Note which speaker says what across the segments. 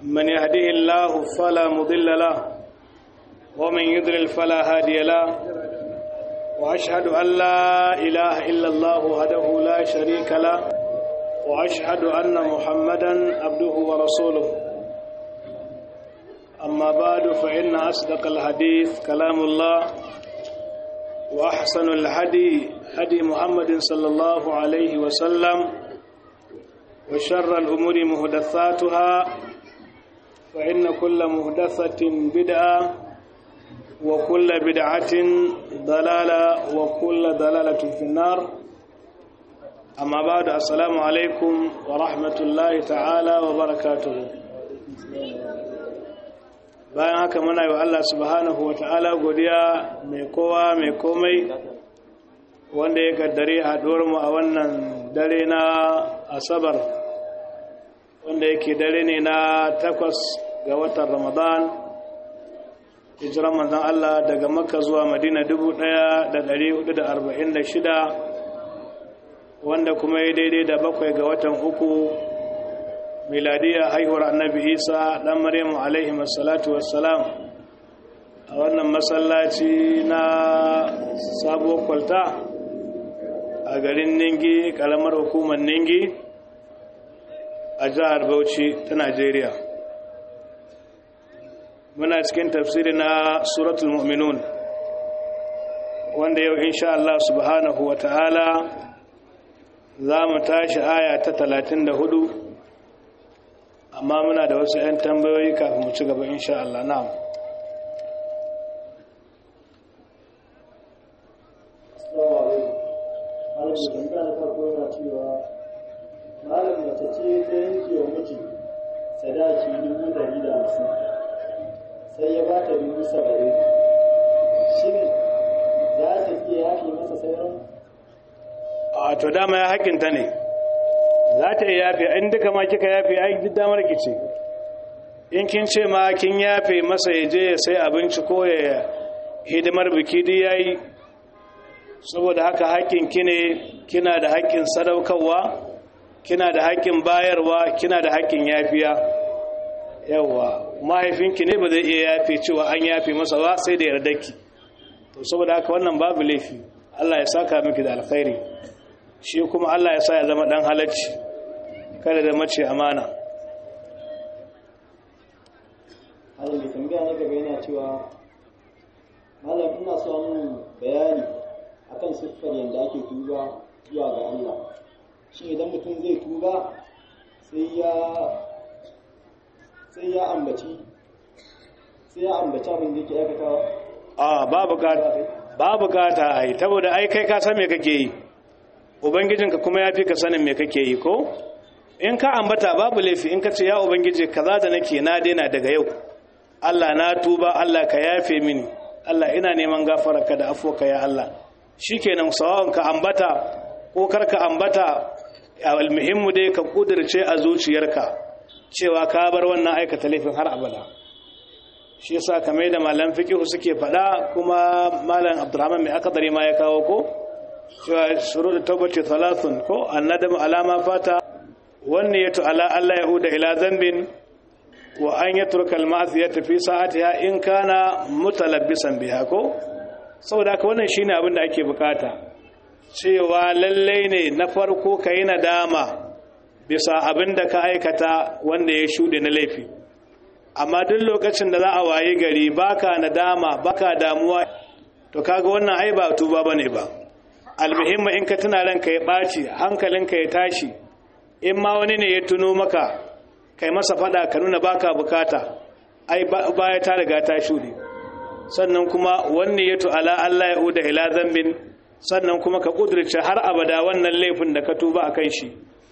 Speaker 1: من يهده الله فلا مضل له ومن يضلل فلا هادي له وأشهد أن لا إله إلا الله وحده لا شريك له وأشهد أن محمدا عبده ورسوله أما بعد فإن أصدق الحديث كلام الله وأحسن الهدي هدي محمد صلى الله عليه وسلم وشر الأمور مهدثاتها فإن كل مهدثة بدعة وكل بدعة ضلالة وكل ضلالة في النار أما بعد السلام عليكم ورحمة الله تعالى وبركاته bayan haka muna yi wa Allah subhanahu wa ta'ala godiya mai kowa mai komai wanda ya kaddare mu a wannan dare na asabar wanda yake dare ne na takwas ga watan ramadan hijiran manzan Allah daga makka zuwa madina shida, wanda kuma ya daidai da bakwai ga watan uku miladiya haihuwar annabi isa dan maryamu alaihi wassalatu wassalam a wannan masallaci na sabuwar kwalta a garin ningi kalamar hukumar ningi a jihar bauchi ta najeriya muna cikin tafsiri na suratul mu'minun wanda yau insha Allah subhanahu wa ta'ala za mu tashi aya ta talatin da hudu amma muna da wasu 'yan tambayoyi kafin mu ci gaba insha Allah na'am
Speaker 2: malam mace ce ta yanke wa miji sadaki dubu dari da hamsin sai ya ba ta dubu saba'in shin za ta iya yafe masa sauran
Speaker 1: a to dama ya hakinta ne za ta iya yafe in duka ma kika yafe ai duk damar ki ce in kin ce ma kin yafe masa ya je ya sai abinci ko ya hidimar biki duk yayi saboda haka hakkin ki ne kina da hakkin sadaukarwa kina da hakkin bayarwa kina da hakkin yafiya yawa mahaifinki ne ba zai iya yafe cewa an yafe masa ba sai da yardarki to saboda haka wannan babu laifi Allah ya saka miki da alkhairi shi kuma Allah ya sa ya zama dan halacci kada da mace amana
Speaker 2: malam mai tambaya na gaba yana cewa malam ina so mun bayani akan siffar yadda ake tuba zuwa ga Allah shi idan mutum zai tuba sai ya sai ya ambaci sai ya ambaci abin da yake aikatawa
Speaker 1: a babu gata babu gata ai saboda ai kai ka san me kake yi ubangijinka kuma ya fi ka sanin me kake yi ko in ka ambata babu laifi in ka ce ya ubangiji kaza da nake na daina daga yau Allah na tuba Allah ka yafe mini Allah ina neman gafararka da afuwarka ya Allah shikenan sawawan ka ambata ko kar ka ambata almuhimmu dai ka kudirce a zuciyarka cewa ka bar wannan aikata laifin har abada shi yasa kamar da malam fiqhu suke faɗa kuma malam Abdurrahman mai akadari ma ya kawo ko cewa shurud tawbati thalathun ko annadamu alama fata wanne yato ala Allah yahuda ila zambin wa an yatruka al-ma'siyata fi sa'atiha in kana mutalabbisan biha ko saboda haka wannan shine abin da ake bukata cewa lalle ne na farko kai nadama bisa abin da ka aikata wanda ya shude na laifi amma duk lokacin da za a waye gari baka nadama baka damuwa to kaga wannan ai ba tuba bane ba almuhimma in ka tuna ranka ya ɓaci hankalinka ya tashi in ma wani ne ya tuno maka kai masa fada ka nuna baka bukata ai baya ta riga ta shuɗe sannan kuma wanne ya tu'ala Allah ya uda ila zambin sannan kuma ka kudurce har abada wannan laifin da ka tuba akan shi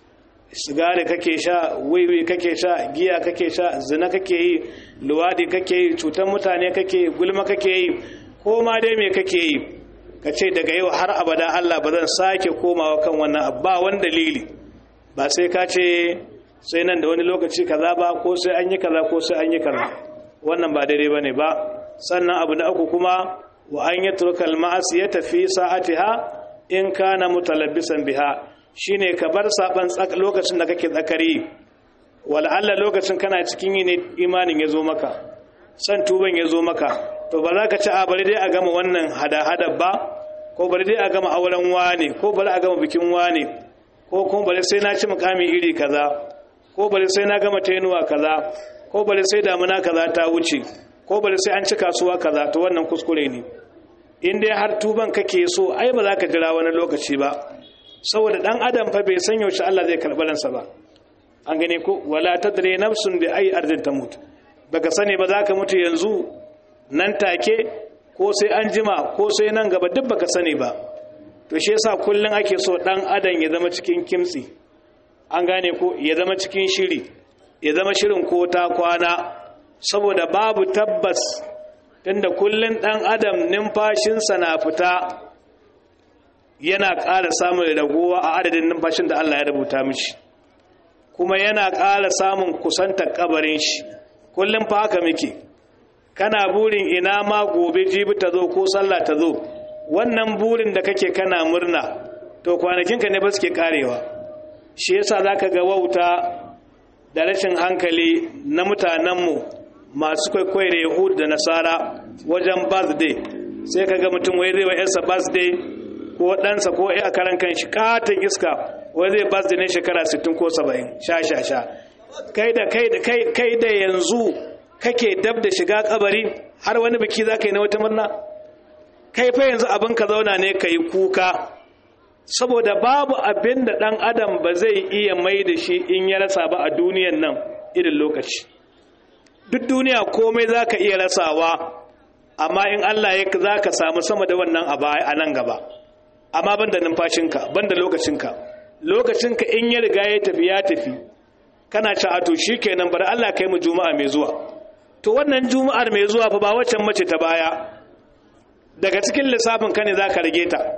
Speaker 1: sigari kake sha wiwi kake sha giya kake sha zina kake yi luwadi kake yi cutar mutane kake yi gulma kake yi ko ma dai me kake yi ka ce daga yau har abada Allah ba zan sake komawa kan wannan ba wani dalili ba sai ka ce sai nan da wani lokaci kaza ba ko sai an yi kaza ko sai an yi kaza wannan ba daidai bane ba sannan abu na uku kuma wa an yatruka al-ma'asiyata fi sa'atiha in kana mutalabbisan biha shine ka bar saban lokacin da kake tsakari wala'alla lokacin kana cikin yi ne imanin ya zo maka san tuban ya zo maka to ba za ka ci a bari dai a gama wannan hada-hada ba ko bari dai a gama auren wane ko bari a gama bikin wane ko kuma bari sai na ci mukami iri kaza ko bari sai na gama tainuwa kaza ko bari sai damuna kaza ta wuce ko bari sai an ci kasuwa kaza to wannan kuskure ne in dai har tuban kake so ai ba za ka jira wani lokaci ba saboda dan adam fa bai san yaushe Allah zai karɓi ransa ba an gane ko wala tadri nafsun bi ayi ardin tamut baka sani ba za ka mutu yanzu nan take ko sai an jima ko sai nan gaba duk baka sani ba to shi yasa kullun ake so dan adam ya zama cikin kimtsi an gane ko ya zama cikin shiri ya zama shirin ko ta kwana saboda babu tabbas tunda kullun dan adam numfashinsa na fita yana ƙara samun ragowa a adadin numfashin da Allah ya rubuta mishi kuma yana ƙara samun kusantar kabarin shi kullum fa haka muke kana burin ina ma gobe jibi ta zo ko sallah ta zo wannan burin da kake kana murna to kwanakinka ne ba suke karewa shi yasa zaka ga wauta da rashin hankali na mutanenmu masu kwaikwayo da yahudu da nasara wajen birthday sai ka ga mutum wai zai wa yarsa birthday ko ɗansa ko a karan kan shi katon iska wai zai birthday ne shekara 60 ko 70 sha sha sha kai da kai da kai kai da yanzu kake dab da shiga kabari har wani biki za ka yi na wata murna kai fa yanzu abin ka zauna ne ka yi kuka saboda babu abin da ɗan adam ba zai iya mai da shi in ya rasa ba a duniyan nan irin lokaci duk duniya komai za ka iya rasawa amma in Allah ya za ka samu sama da wannan a nan gaba amma ban da numfashinka ban da lokacinka lokacinka in ya riga ya tafi ya tafi kana ci ato shi kenan bari Allah kai mu juma'a mai zuwa to wannan juma'ar mai zuwa fa ba waccan mace ta baya daga cikin lissafin ka ne za ka rage ta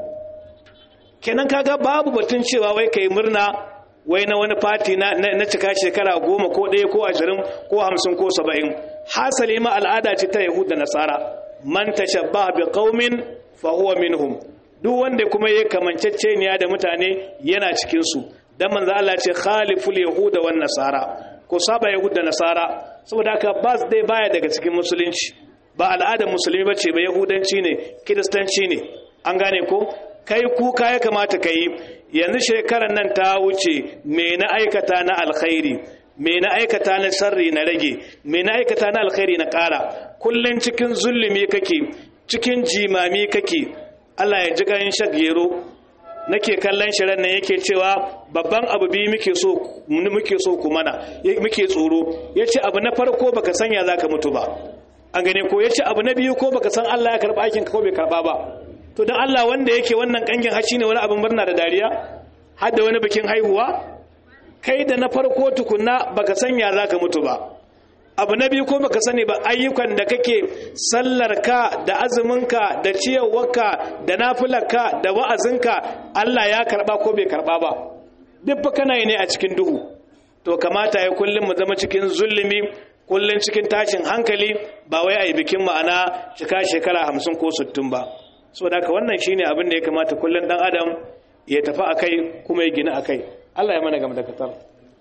Speaker 1: kenan kaga babu batun cewa wai kai murna wai na wani fati na, na, cika shekara goma ko ɗaya ko ashirin ko hamsin ko saba'in hasali ma al'ada ce ta yahud da nasara man tashabbaha bi qaumin fa huwa minhum duk wanda kuma ya kamanceceniya da mutane yana cikin su dan manzo Allah ce khaliful yahuda wan nasara ko saba yahud da nasara saboda haka bas dai baya daga cikin musulunci ba al'adar musulmi bace ba yahudanci ne kiristanci ne an gane ko kai kuka ya kamata ka yi yanzu shekarar nan ta wuce me na aikata na alkhairi me na aikata na sarri na rage me na aikata na alkhairi na ƙara kullum cikin zulumi kake cikin jimami kake Allah ya ji ganin shagero nake kallon shirin nan yake cewa babban abu biyu muke so muke so ku mana muke tsoro yace abu na farko baka sanya zaka mutu ba an gane ko yace abu na biyu ko baka san Allah ya karba aikin ka ko bai karba ba to don Allah wanda yake wannan kangin haci ne wani abin murna da dariya har da wani bikin haihuwa kai da na farko tukunna baka sanya zaka mutu ba abu na biyu ko baka sani ba ayyukan da kake sallarka da azuminka da ciyarwarka da nafilarka da wa'azinka Allah ya karba ko bai karba ba duk fa kana yi ne a cikin duhu to kamata ya kullum mu zama cikin zulumi kullum cikin tashin hankali ba wai a yi bikin ma'ana cika shekara hamsin ko sittin ba so da haka wannan shine abin da ya kamata kullum dan adam ya tafi akai kuma ya gina akai Allah ya mana gama da katar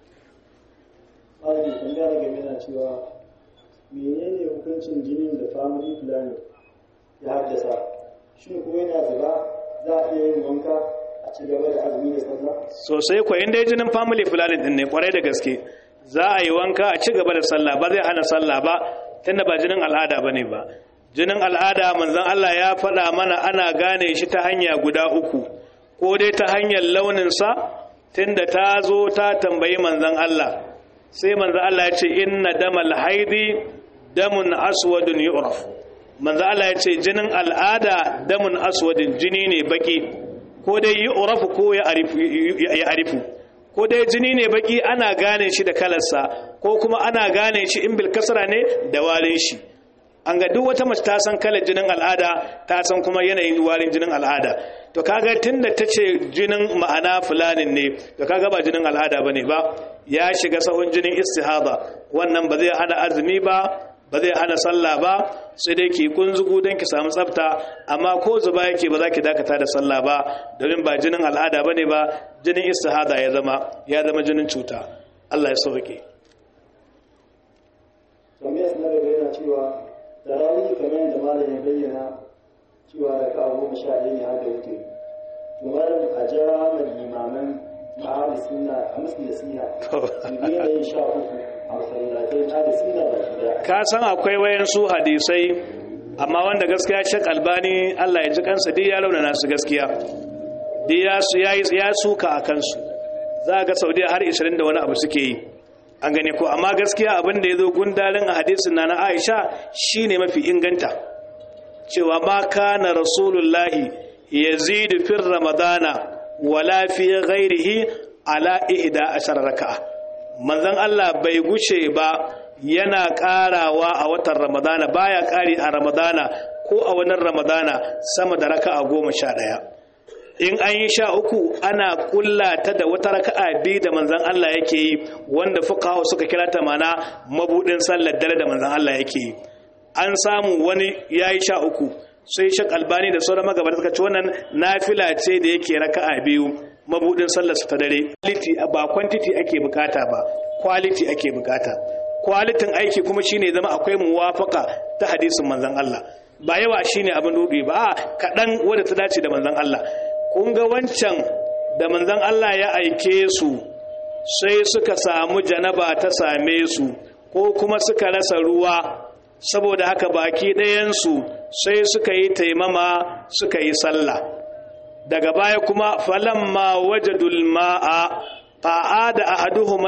Speaker 2: Malam tambaya game na cewa menene hukuncin jinin da family planning ya haddasa shin kuma yana zuba za a iya yin wanka a ci gaba da azumi da sallah
Speaker 1: sosai ko inda jinin family planning din ne kwarai da gaske za a yi wanka a ci gaba da sallah ba zai hana sallah ba tunda ba jinin al'ada bane ba jinin al'ada manzon Allah ya faɗa mana ana gane shi ta hanya guda uku ko dai ta hanyar launinsa tunda ta zo ta tambayi manzon Allah sai manzon Allah ya ce inna damal haidi damun aswadun yu'raf manzon Allah ya ce jinin al'ada damun aswadin jini ne baki ko dai yu'raf ko ya arifu ko dai jini ne baki ana gane shi da kalarsa ko kuma ana gane shi in bil kasra ne da walin shi an ga duk wata mace ta san kalar jinin al'ada ta san kuma yanayin warin jinin al'ada to kaga tunda ta ce jinin ma'ana fulanin ne to kaga ba jinin al'ada bane ba ya shiga sahun jinin istihada wannan ba zai hana azumi ba ba zai hana sallah ba sai dai ki kunzugu don ki samu tsafta amma ko zuba yake ba za ki dakata da sallah ba domin ba jinin al'ada bane ba jinin istihada ya zama ya zama jinin cuta Allah ya sauke
Speaker 2: na gaba yana cewa tarawih kamar yadda malam ya bayyana cewa da ka goma sha ɗaya ne har da wuce to malam a jira ma limaman ma'ahli sunna a musu nasiha su daina yin sha uku a masallatai na da sunna ba shi daya
Speaker 1: ka san akwai wayansu hadisai amma wanda gaskiya shek albani Allah ya ji kansa duk ya launana su gaskiya duk ya su ya suka a kansu za ga saudiya har 20 da wani abu suke yi an gane ko amma gaskiya abin da ya zo gundalin a hadisin na na aisha shine mafi inganta cewa ma kana rasulullahi yazidu fi ramadana wala fi ghairihi ala ihda ashar raka'a manzon Allah bai guce ba yana karawa a watan ramadana baya kari a ramadana ko a wannan ramadana sama da raka'a goma sha ɗaya in an yi sha uku ana kulla ta da wata raka'a biyu da manzan Allah yake yi wanda fuqaha suka kira ta mana mabudin sallar dare da manzan Allah yake yi an samu wani yayi sha uku sai shak albani da sauran magabata suka ce wannan nafila ce da yake raka'a biyu mabudin sallar su ta dare quality ba quantity ake bukata ba quality ake bukata kwalitin aiki kuma shine zama akwai muwafaka ta hadisin manzan Allah ba yawa shine abin dubi ba a kaɗan wadda ta dace da manzan Allah kun ga wancan da manzan Allah ya aike su sai suka samu janaba ta same su ko kuma suka rasa ruwa saboda haka baki ɗayansu sai suka yi taimama suka yi sallah daga baya kuma falamma wajadul ma'a fa'ada ahaduhuma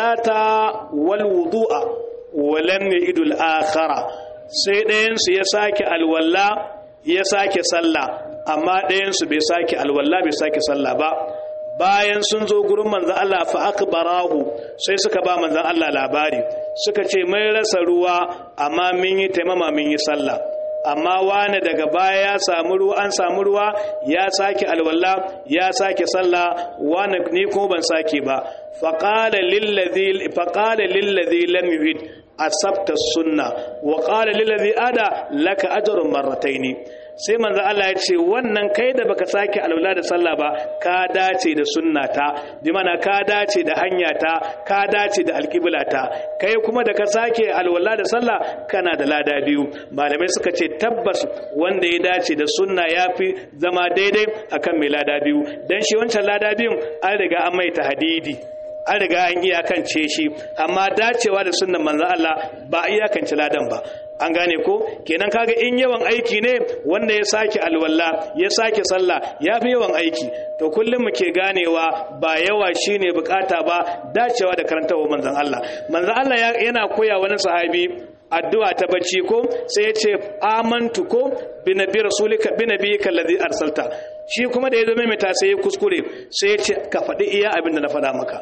Speaker 1: salata wal wudu'a wa lam yidul akhara sai ɗayansu ya sake alwala ya sake sallah amma ɗayansu bai sake alwala bai sake sallah ba bayan sun zo gurin manzan Allah fa akbarahu sai suka ba manzan Allah labari suka ce mai rasa ruwa amma mun yi taimama mun yi sallah amma wani daga baya ya samu ruwa an samu ruwa ya sake alwala ya sake sallah wani ni ko ban sake ba faqala lillazi faqala lillazi lam yurid asabta sunna wa qala lillazi ada laka ajrun marrataini sai manzo Allah ya ce wannan kai da baka sake alwala da sallah ba ka dace da sunnata bi mana ka dace da hanyata ka dace da alqiblata kai kuma da ka sake alwala da sallah kana da lada biyu malamai suka ce tabbas wanda ya dace da sunna yafi zama daidai akan mai lada biyu dan shi wancan lada biyun an riga an mai hadidi an riga an iyakance shi amma dacewa da sunnan manzo Allah ba iyakance ladan ba an gane ko kenan kaga in yawan aiki ne wanda ya sake alwala ya sake sallah ya fi yawan aiki to kullum muke ganewa ba yawa shine bukata ba dacewa da karantawa manzon Allah manzon Allah yana koya wani sahabi addu'a ta bacci ko sai ya ce amantu ko bi nabi rasulika bi nabiyika allazi arsalta shi kuma da ya zo mai ta sai ya kuskure sai ya ce ka faɗi iya abin da na faɗa maka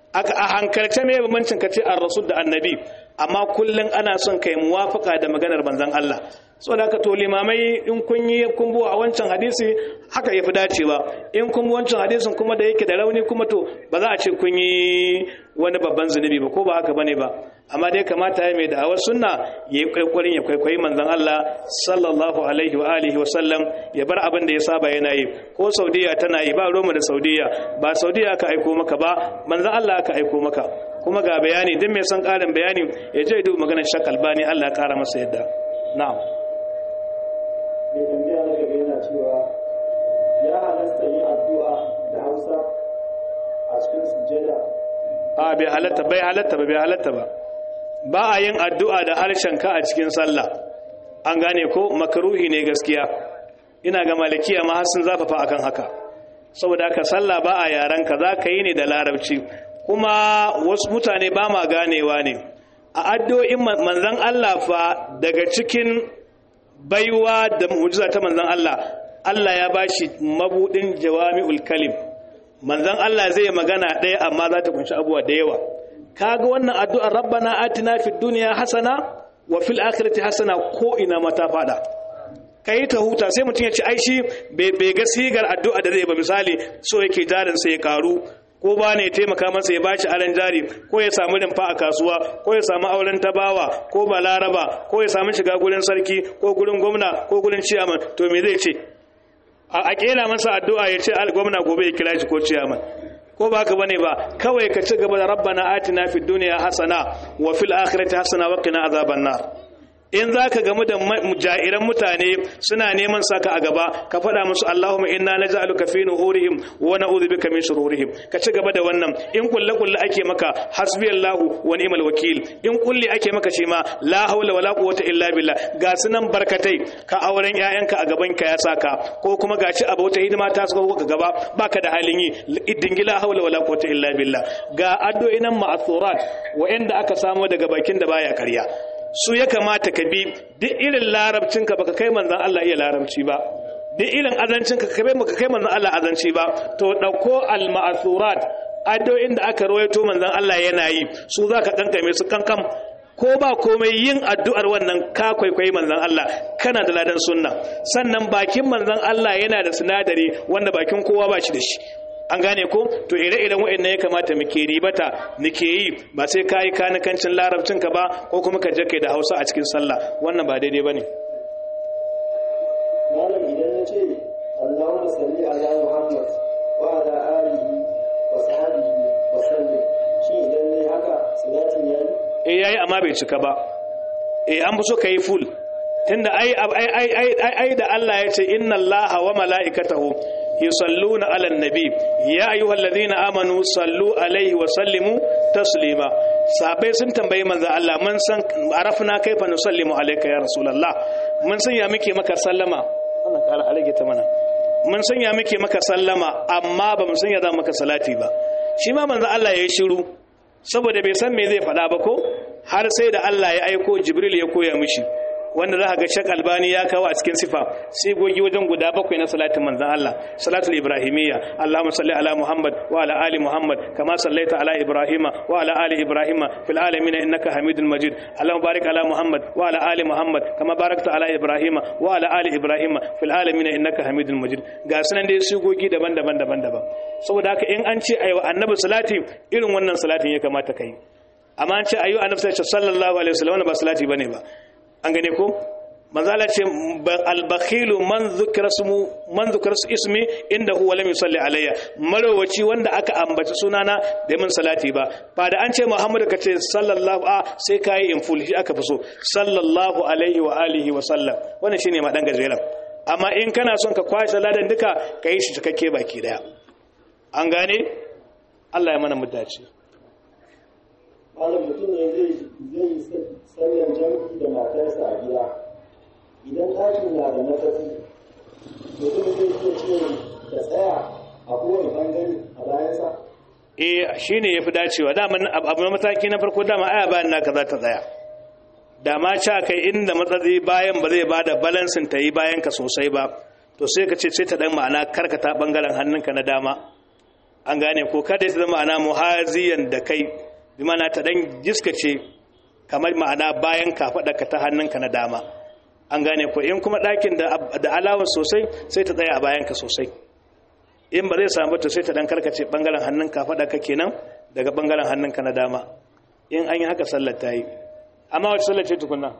Speaker 1: a hankalce mai bambancin ka ce ar-rasul da annabi amma kullum ana son kai muwafaka da maganar manzon Allah so da to limamai in kun yi kun a wancan hadisi haka yafi dacewa in kun bi wancan hadisin kuma da yake da rauni kuma to ba za a ce kun yi wani babban zunubi ba ko ba haka bane ba amma dai kamata ya mai da'awar sunna yayi kwaikwarin ya kwaikwayi manzon Allah sallallahu alaihi wa alihi wa sallam ya bar abin da ya saba yana yi ko Saudiya tana yi ba Roma da Saudiya ba Saudiya aka aiko maka ba manzon Allah aka aiko maka kuma ga bayani duk mai son karin bayani ya je duk maganar Shak Albani Allah ya kara masa yadda na'am
Speaker 2: mai tambaya na gaba yana cewa ya halasta yin addu'a da hausa a cikin sujjada
Speaker 1: a bai halatta bai halatta ba bai halatta ba ba a yin addu'a da harshen ka a cikin sallah an gane ko makaruhi ne gaskiya ina ga malikiya ma har sun zafafa akan haka saboda haka sallah ba a yaran ka za ka yi ne da larabci kuma wasu mutane ba ma ganewa ne a addu'o'in manzon Allah fa daga cikin baiwa da mu'jiza ta manzon Allah Allah ya bashi mabudin jawami'ul kalim manzon Allah zai magana ɗaya amma za ta kunshi abuwa da yawa kaga wannan addu'ar rabbana atina fid dunya hasana wa fil akhirati hasana ko ina mata fada kai ta huta sai mutum ya ci aishi bai ga sigar addu'a da zai ba misali so yake jarin sai ya karu ko ba ne taimaka masa ya bashi aran jari ko ya samu rimfa a kasuwa ko ya samu auren tabawa ko balaraba ko ya samu shiga gurin sarki ko gurin gwamna ko gurin ciyaman to me zai ce a kera masa addu'a ya ce gwamna gobe ya kira shi ko ciyaman ko ba ka bane ba kawai ka ci gaba da rabbana atina fid dunya hasana wa fil akhirati hasana wa qina azaban nar in za ka gamu da jairan mutane suna neman saka a gaba ka faɗa musu Allahumma inna naj'aluka fi nuhurihim wa na'udhu bika min shururihim ka ci gaba da wannan in kulle kulle ake maka hasbiyallahu wa ni'mal wakil in kulle ake maka shi ma la hawla wala quwwata illa billah ga sunan barkatai ka auren ƴaƴanka a gaban ka ya saka ko kuma gaci abu wata hidima ta saka ka gaba baka da halin yi dingila hawla wala quwwata illa billah ga addu'inan ma'thurat wa'anda aka samo daga bakin da baya karya su ya kamata ka bi duk irin larabcinka baka kai manzan Allah iya larabci ba duk irin azancinka ka kai baka kai manzan Allah azanci ba to dauko al-ma'thurat addu'o'in da aka rawaito manzan Allah yana yi su zaka kankame su kankam ko ba komai yin addu'ar wannan ka kwaikwayi manzan Allah kana da ladan sunna sannan bakin manzan Allah yana da sinadari wanda bakin kowa ba shi da shi an gane ko to ire-iren waɗannan ya kamata muke ribata muke yi ba sai ka yi kanikancin larabcinka ba ko kuma ka jake da hausa a cikin sallah wannan ba daidai ba ne
Speaker 2: malam idan ya ce allahumma salli ala muhammad wa ala alihi wa sahbihi wa sallim shi idan ne haka salatin yayi
Speaker 1: eh yayi amma bai cika ba eh an fi so kai full tunda ai ai ai ai da Allah ya ce inna allaha wa mala'ikatahu yusalluna ala nabi ya ayyuhal ladina amanu sallu alaihi wa sallimu taslima sahabbai sun tambayi manzo Allah mun san arafna kaifa nusallimu alayka ya rasulullah mun san ya muke maka sallama wannan kala alage ta mana mun san ya muke maka sallama amma ba mun san ya za maka salati ba shi ma manzo Allah ya yi shiru saboda bai san me zai faɗa ba ko har sai da Allah ya aiko Jibril ya koya mishi wanda za a ga shak albani ya kawo a cikin sifa sigogi wajen guda bakwai na salatin manzan Allah salatul ibrahimiyya Allahumma salli ala Muhammad wa ala ali Muhammad kama sallaita ala Ibrahima wa ala ali Ibrahima fil alamin innaka Hamidul Majid Allahumma barik ala Muhammad wa ala ali Muhammad kama barakta ala Ibrahima wa ala ali Ibrahima fil alamin innaka Hamidul Majid ga sunan dai sigogi daban-daban daban-daban saboda haka in an ce ayi wa annabi salati irin wannan salatin ya kamata kai amma an ce ayi annabi sallallahu alaihi wasallam ba salati bane ba an gane ko manzala ce albakhilu man zukira ismu man zukira ismi inda huwa lam yusalli alayya marowaci wanda aka ambaci sunana da min salati ba ba da an ce muhammadu ka ce sallallahu a sai kai in full shi aka fi so sallallahu alaihi wa alihi wa sallam wannan shine ma dan gajeren amma in kana son ka kwashe ladan duka ka yi shi cikakke baki daya an gane Allah ya mana muddaci
Speaker 2: malam mutum ne zai zai sallan jam'i da matarsa a gida idan ɗakin na da matsatsi mutum zai iya ce da tsaya a kowane ɓangare a bayansa
Speaker 1: eh shine yafi dacewa dama abu na mataki na farko dama aya bayan naka za ta tsaya da ma ca kai inda matsatsi bayan ba zai bada balansin ta yi bayan ka sosai ba to sai ka ce sai ta dan ma'ana karkata bangaren hannunka na dama an gane ko kada ta zama ma'ana muhaziyan da kai bi mana ta dan jiskace kamar ma'ana bayan ka faɗa ka ta hannunka na dama an gane ko in kuma ɗakin da alawar sosai sai ta tsaya a bayan ka sosai in ba zai samu ta sai ta dan karkace bangaren hannunka faɗa ka kenan daga bangaren hannunka na dama in an yi haka sallar ta yi amma wacce sallar ce tukunna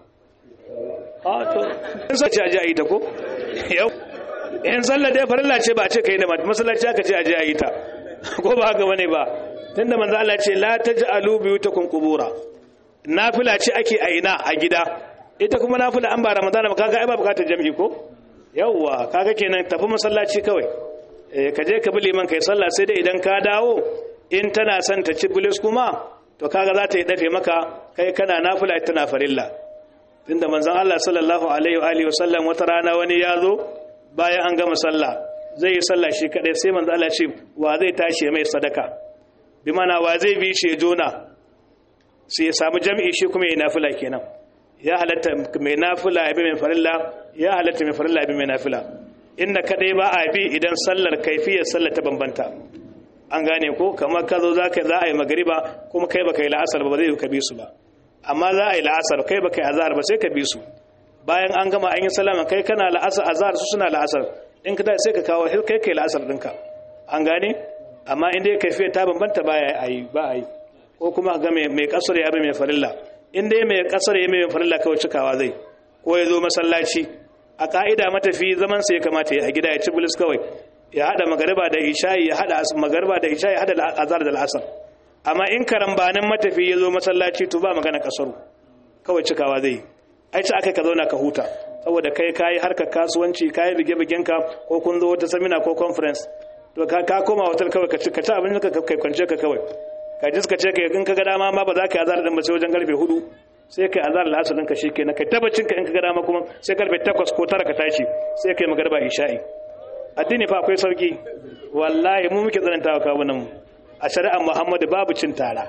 Speaker 1: a to in sai ce a ji a yi ta ko yau in sallar dai farilla ce ba a ce ka yi da masallaci aka ce a ji a yi ta ko ba haka bane ba tunda manzo Allah ce la taj'alu biyutakum qubura nafila ce ake a ina a gida ita kuma nafila an ba ramadana ba kaga ai ba bukatar jami'i ko yawwa kaga kenan tafi masallaci kawai eh ka je ka bi liman kai sallah sai dai idan ka dawo in tana son ta ci bilis kuma to kaga za ta yi dafe maka kai kana nafila ita na farilla tunda manzon Allah sallallahu alaihi wa alihi wasallam wata rana wani ya zo bayan an gama sallah zai yi sallah shi kadai sai manzon Allah ce wa zai tashi mai sadaka bi mana wa zai bi shi jona sai ya samu jami'i shi kuma ya nafila kenan ya halatta mai nafila ya bi mai farilla ya halatta mai farilla ya bi mai nafila inda kadai ba a bi idan sallar kaifiyar sallar ta bambanta an gane ko kamar ka zo za ka za a yi magariba kuma kai baka yi la'asar ba zai ka bi su ba amma za a yi la'asar kai baka yi azhar ba sai ka bi su bayan an gama an yi salama kai kana la'asar azhar su suna la'asar in ka sai ka kawo kai kai la'asar ɗinka an gane amma in dai kaifiyar ta bambanta ba a yi ba a yi ko kuma ga mai kasar ya bi mai farilla in dai mai kasar ya mai farilla kawai cikawa zai ko ya zo masallaci a ka'ida matafi zaman sa ya kamata ya a gida ya ci bulis kawai ya hada magariba da isha'i ya hada magariba da isha'i ya hada azhar da al'asar amma in karambanin matafi ya zo masallaci to ba magana kasaru kawai cikawa zai ai ce aka ka zauna ka huta saboda kai kayi harkar kasuwanci kayi bige-bigen ka ko kun zo wata samina ko conference to ka ka koma hotel kawai ka ci ka ci abin ka kai kwance ka kawai ka ji suka ce ka in ka ga dama ma ba za ka yi azar din ba sai wajen karfe hudu sai kai azar al'asar ɗinka shi kenan kai tabbacin ka in ka ga dama kuma sai karfe takwas ko tara ka tashi sai kai magarba isha'i addini fa akwai sauki wallahi mu muke tsananta wa kawunan mu a shari'ar muhammadu babu cin tara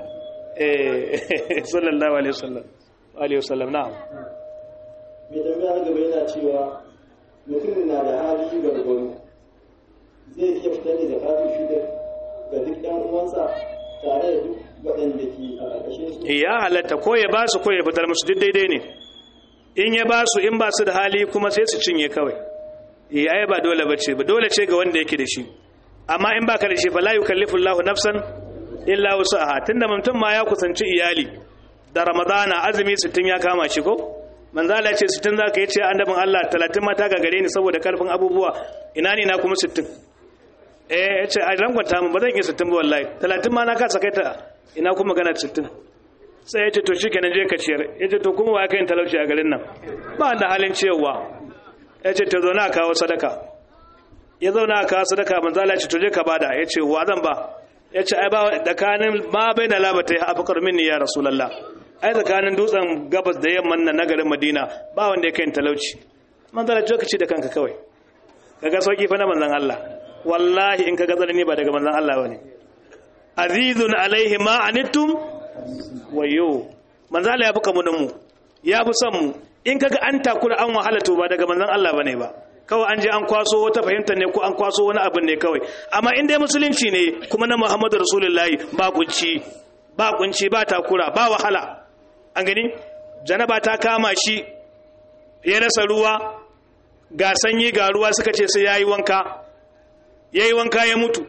Speaker 1: eh sallallahu alaihi wasallam alaihi wasallam na'am
Speaker 2: mai tambaya gaba yana cewa mutum na da hali gwargwaro zai iya fitar da zakatun fitr ga duk ɗan uwansa tare da duk waɗanda ke a ƙarƙashin su
Speaker 1: ya halatta ko ya ba su ko ya fitar musu duk daidai ne in ya ba su in ba su da hali kuma sai su cinye kawai ya yi ba dole ba ce ba dole ce ga wanda yake da shi amma in baka da shi fa la yukallifu Allahu nafsan illa wusaha tunda mutum ma ya kusanci iyali da ramadana azumi 60 ya kama shi ko manzo Allah ya ce 60 zaka yi ce annabin Allah 30 mata ga gare ni saboda karfin abubuwa ina ne na kuma 60 eh ya ce a rangwanta mu ba zan yi 60 ba wallahi 30 ma na kasa kai ta ina kuma magana 60 sai ya ce to shikenan je ka ciyar ya ce to kuma wa kai talauci a garin nan ba da halin ciyarwa ya ce to zo na kawo sadaka ya zauna a kawo sadaka manzo Allah ya ce to je ka bada ya ce wa zan ba ya ce ai ba tsakanin ma bai na labata ya afakar minni ya rasulullah ai tsakanin dutsen gabas da yamman nan na garin madina ba wanda ya kai talauci manzo Allah ya ce da kanka kawai kaga sauki fa na manzon Allah wallahi in kaga zalimi ba daga manzon Allah bane azizun alaihi ma anittum wayo manzo Allah ya buka mu da mu ya fi son mu in kaga an takura an wahala to ba daga manzon Allah bane ba kawai an je an kwaso wata fahimta ne ko an kwaso wani abin ne kawai amma in dai musulunci ne kuma na Muhammadu Rasulullahi ba kunci ba kunci ba takura ba wahala an gani janaba ta kama shi ya rasa ruwa ga sanyi ga ruwa suka ce sai yayi wanka yayi wanka ya mutu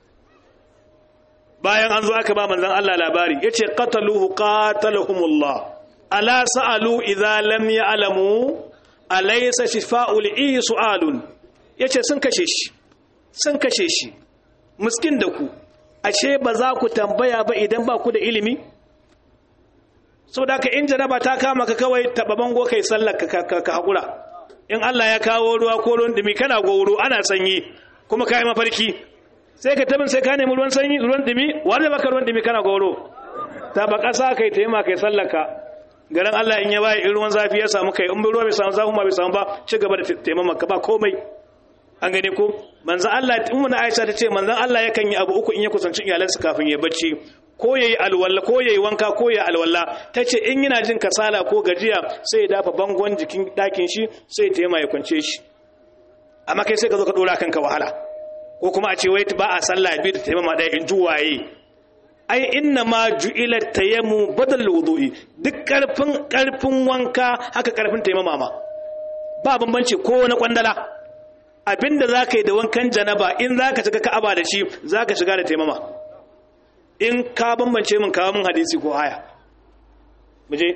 Speaker 1: bayan an zo aka ba manzon Allah labari yace qataluhu qatalahumullah ala sa'alu idza lam ya'lamu alaysa shifa'ul i su'alun yace sun kashe shi sun kashe shi miskin da ku ashe ba za ku tambaya ba idan ba ku da ilimi saboda ka in jaraba ta kama ka kawai taba bango kai sallar ka ka hakura in Allah ya kawo ruwa ko ruwan dumi kana goro ana sanyi kuma kai mafarki sai ka tabin sai ka nemi ruwan sanyi ruwan dumi wanda baka ruwan dumi kana goro ta ba kasa kai taima kai sallar ka garin Allah in ya waye in ruwan zafi ya samu kai in ruwa bai samu zafi ma bai samu ba ci gaba da taimama ka ba komai an gane ko manzon Allah in mun Aisha ta ce manzon Allah yakan yi abu uku in ya kusanci iyalansa kafin ya bacci ko yayi alwala ko yayi wanka ko yayi alwala tace in yana jin kasala ko gajiya sai ya dafa bangon jikin dakin shi sai ya taima ya kwance shi amma kai sai ka zo ka dora kanka wahala ko kuma a ce wai ba a sallah bi da taimama ɗaya in juwaye ai inna ma ju'ila tayammu badal wudu'i duk karfin karfin wanka haka karfin taimama ma ba bambanci ko na kwandala abinda zaka yi da wankan janaba in zaka shiga ka'aba da shi zaka shiga da taimama in ka bambance min kawo min hadisi ko aya muje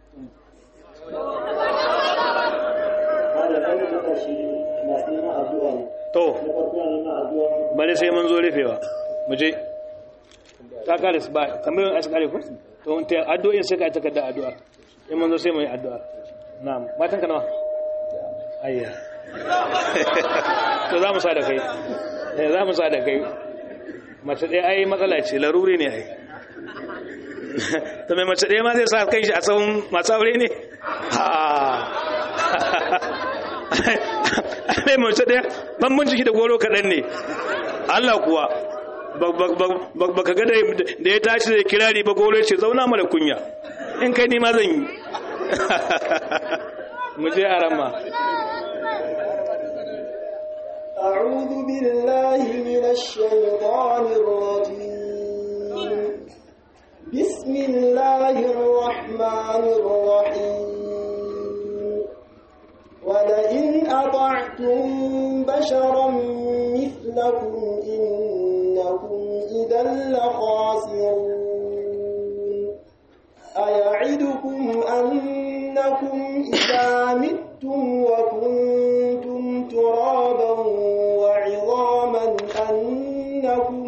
Speaker 1: to bari sai mun zo rufewa muje ta kare su ba tambayoyin asu kare ku to mun ta addu'o'in sai ka ta kada addu'a in mun zo sai mu yi addu'a na'am matan ka nawa ayya to za mu sa da kai eh za mu sa da kai mace ɗaya ai matsala ce laruri ne ai to mai mace ɗaya ma zai sa kai shi a tsawon masu aure ne ai mace ɗaya ban ciki da goro kaɗan ne Allah kuwa ba ka ga da ya tashi da kirari ba goro ce zauna mara kunya in kai nima zan yi mu je a rama
Speaker 2: أعوذ بالله من الشيطان الرجيم بسم الله الرحمن الرحيم ولئن أطعتم بشرا مثلكم إنكم إذا لخاسرون أيعدكم أنكم إذا متم وكنتم ترابا وعظاما أنكم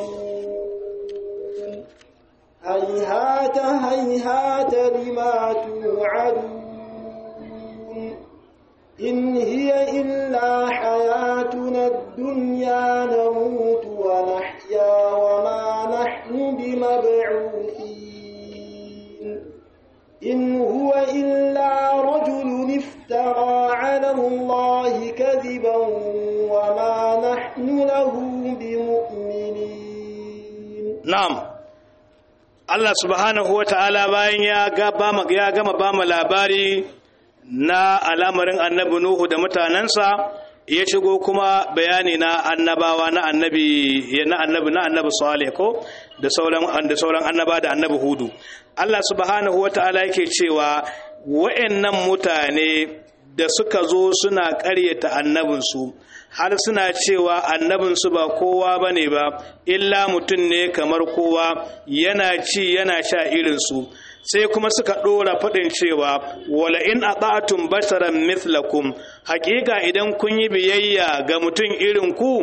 Speaker 2: مخرجون هيهات هيهات لما تؤمنون يوعدون إن هي إلا حياتنا الدنيا نموت ونحيا وما نحن بمبعوثين إن هو إلا رجل افترى على الله كذبا وما نحن له بمؤمنين
Speaker 1: na'am Allah subhanahu wata'ala bayan ya gama ya gama ba mu labari na al'amarin annabi Nuhu da mutanansa ya shigo kuma bayani na annabawa na annabi na annabi na annabi Salih ko da sauran da sauran annaba da annabi Hudu Allah subhanahu wata'ala yake cewa wa'annan mutane da suka zo suna ƙaryata annabinsu har suna cewa annabinsu ba kowa ba ne ba illa mutum ne kamar kowa yana ci yana sha irinsu sai kuma suka ɗora faɗin cewa wala in ata'tum basharan mithlakum haƙiƙa idan kun yi biyayya ga mutum irin ku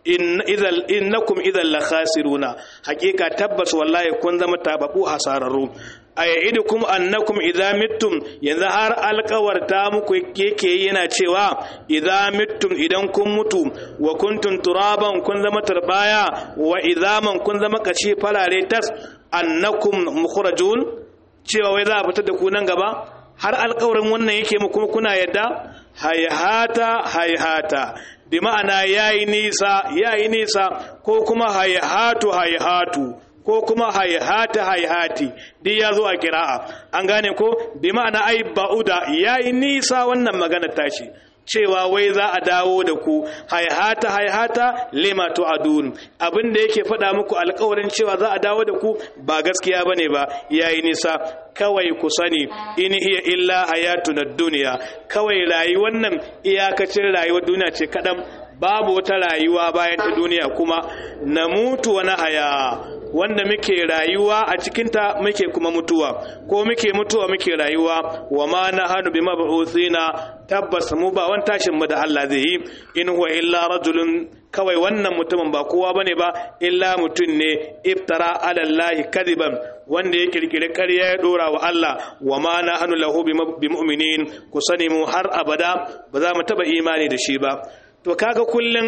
Speaker 1: innakum idan la khasiruna haƙiƙa tabbas wallahi kun zama tababu hasararru ayyidukum annakum idza mittum yanzu har alƙawarta muku yake yana cewa idza mittum idan kun mutu wa kuntum turaban kun zama tarbaya wa idzaman kun zama kashi farare tas annakum mukhrajun cewa wai za a fitar da ku nan gaba har alƙawarin wannan yake mu kuma kuna yadda hayhata hayhata bi ma'ana yayi nisa yayi nisa ko kuma hayhatu hayhatu ko kuma hayhata hayhati duk ya zo a kira'a an gane ko bi ma'ana ai ba'uda yayi nisa wannan magana tashi cewa wai za a dawo da ku haihata haihata lima tu'adun abin da yake faɗa muku alƙawarin cewa za a dawo da ku ba gaskiya bane ba yayi nisa kawai ku sani in hiya illa hayatuna dunya kawai rayuwar nan iyakacin rayuwar duniya ce kadan babu wata rayuwa bayan ta duniya kuma na mutu wa na haya wanda muke rayuwa a cikinta muke kuma mutuwa ko muke mutuwa muke rayuwa wa ma na hannu bi mabu'uthina tabbas mu ba wani tashin mu da Allah zai yi in huwa illa rajulun kawai wannan mutumin ba kowa bane ba illa mutum ne iftara ala Allah kadiban wanda ya kirkiri ƙarya ya dora wa Allah wa ma na hannu lahu bi mu'minin ku sani mu har abada ba za mu taba imani da shi ba to kaga kullum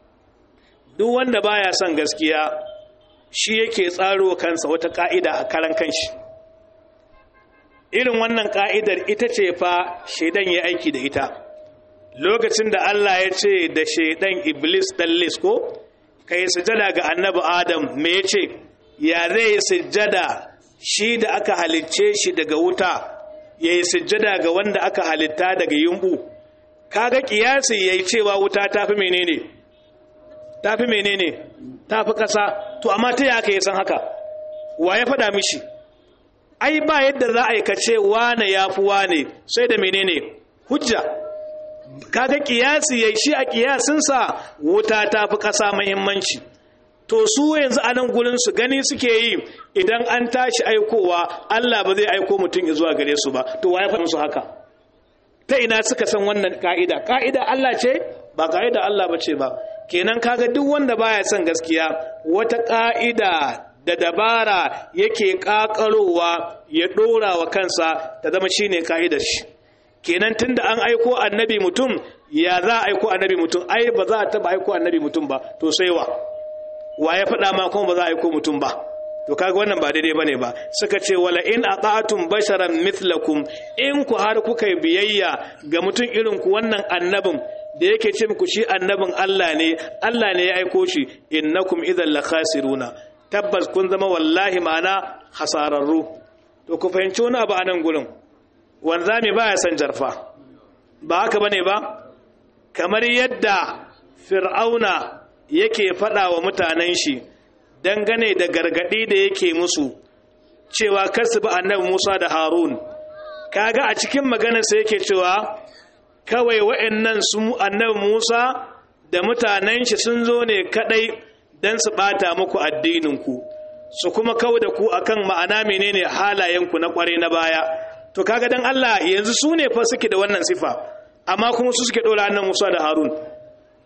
Speaker 1: duk wanda baya son gaskiya shi yake tsaro kansa wata ka'ida a karan kanshi irin wannan ka'idar ita ce fa shaidan ya aiki da ita lokacin da Allah ya ce da shaidan iblis dallis ko kai sujada ga annabi adam me ya ce ya zai sujada shi da aka halicce shi daga wuta ya yi sujada ga wanda aka halitta daga yumbu kaga kiyasi yayi cewa wuta tafi menene tafi menene tafi kasa to amma ta yaka ya san haka wa ya faɗa mishi ai ba yadda za a yi kace wane yafi wane sai da menene hujja kaga kiyasi yayi shi a kiyasinsa wuta tafi kasa muhimmanci to su yanzu a nan gurin su gani suke yi idan an tashi aikowa Allah ba zai aiko mutum zuwa gare su ba to wa ya faɗa musu haka ta ina suka san wannan ka'ida ka'ida Allah ce ba ka'ida Allah ba ce ba kenan kaga duk wanda baya son gaskiya wata ka'ida da dabara yake kakarowa ya dora wa kansa ta zama shine ka'idar shi kenan tunda an aiko annabi mutum ya za a aiko annabi mutum ai ba za a taba aiko annabi mutum ba to sai wa wa ya faɗa ma kuma ba za a aiko mutum ba to kaga wannan ba daidai bane ba suka ce wala in ata'tum basharan mithlakum in ku har kuka yi biyayya ga mutum irin ku wannan annabin da yake ce muku shi annabin Allah ne Allah ne ya aiko shi innakum idhal la khasiruna tabbas kun zama wallahi ma'ana hasararru to ku fahimci wani abu a nan gurin wanzami baya san jarfa ba haka bane ba kamar yadda fir'auna yake faɗa wa mutanen shi dangane da gargaɗi da yake musu cewa kasu ba annabi Musa da Harun kaga a cikin maganarsa yake cewa kawai wa'annan su annabi Musa da mutanen shi sun zo ne kadai dan su bata muku addininku su kuma kawo da ku akan ma'ana menene halayenku na kware na baya to kaga dan Allah yanzu su ne fa suke da wannan sifa amma kuma su suke dora annabi Musa da Harun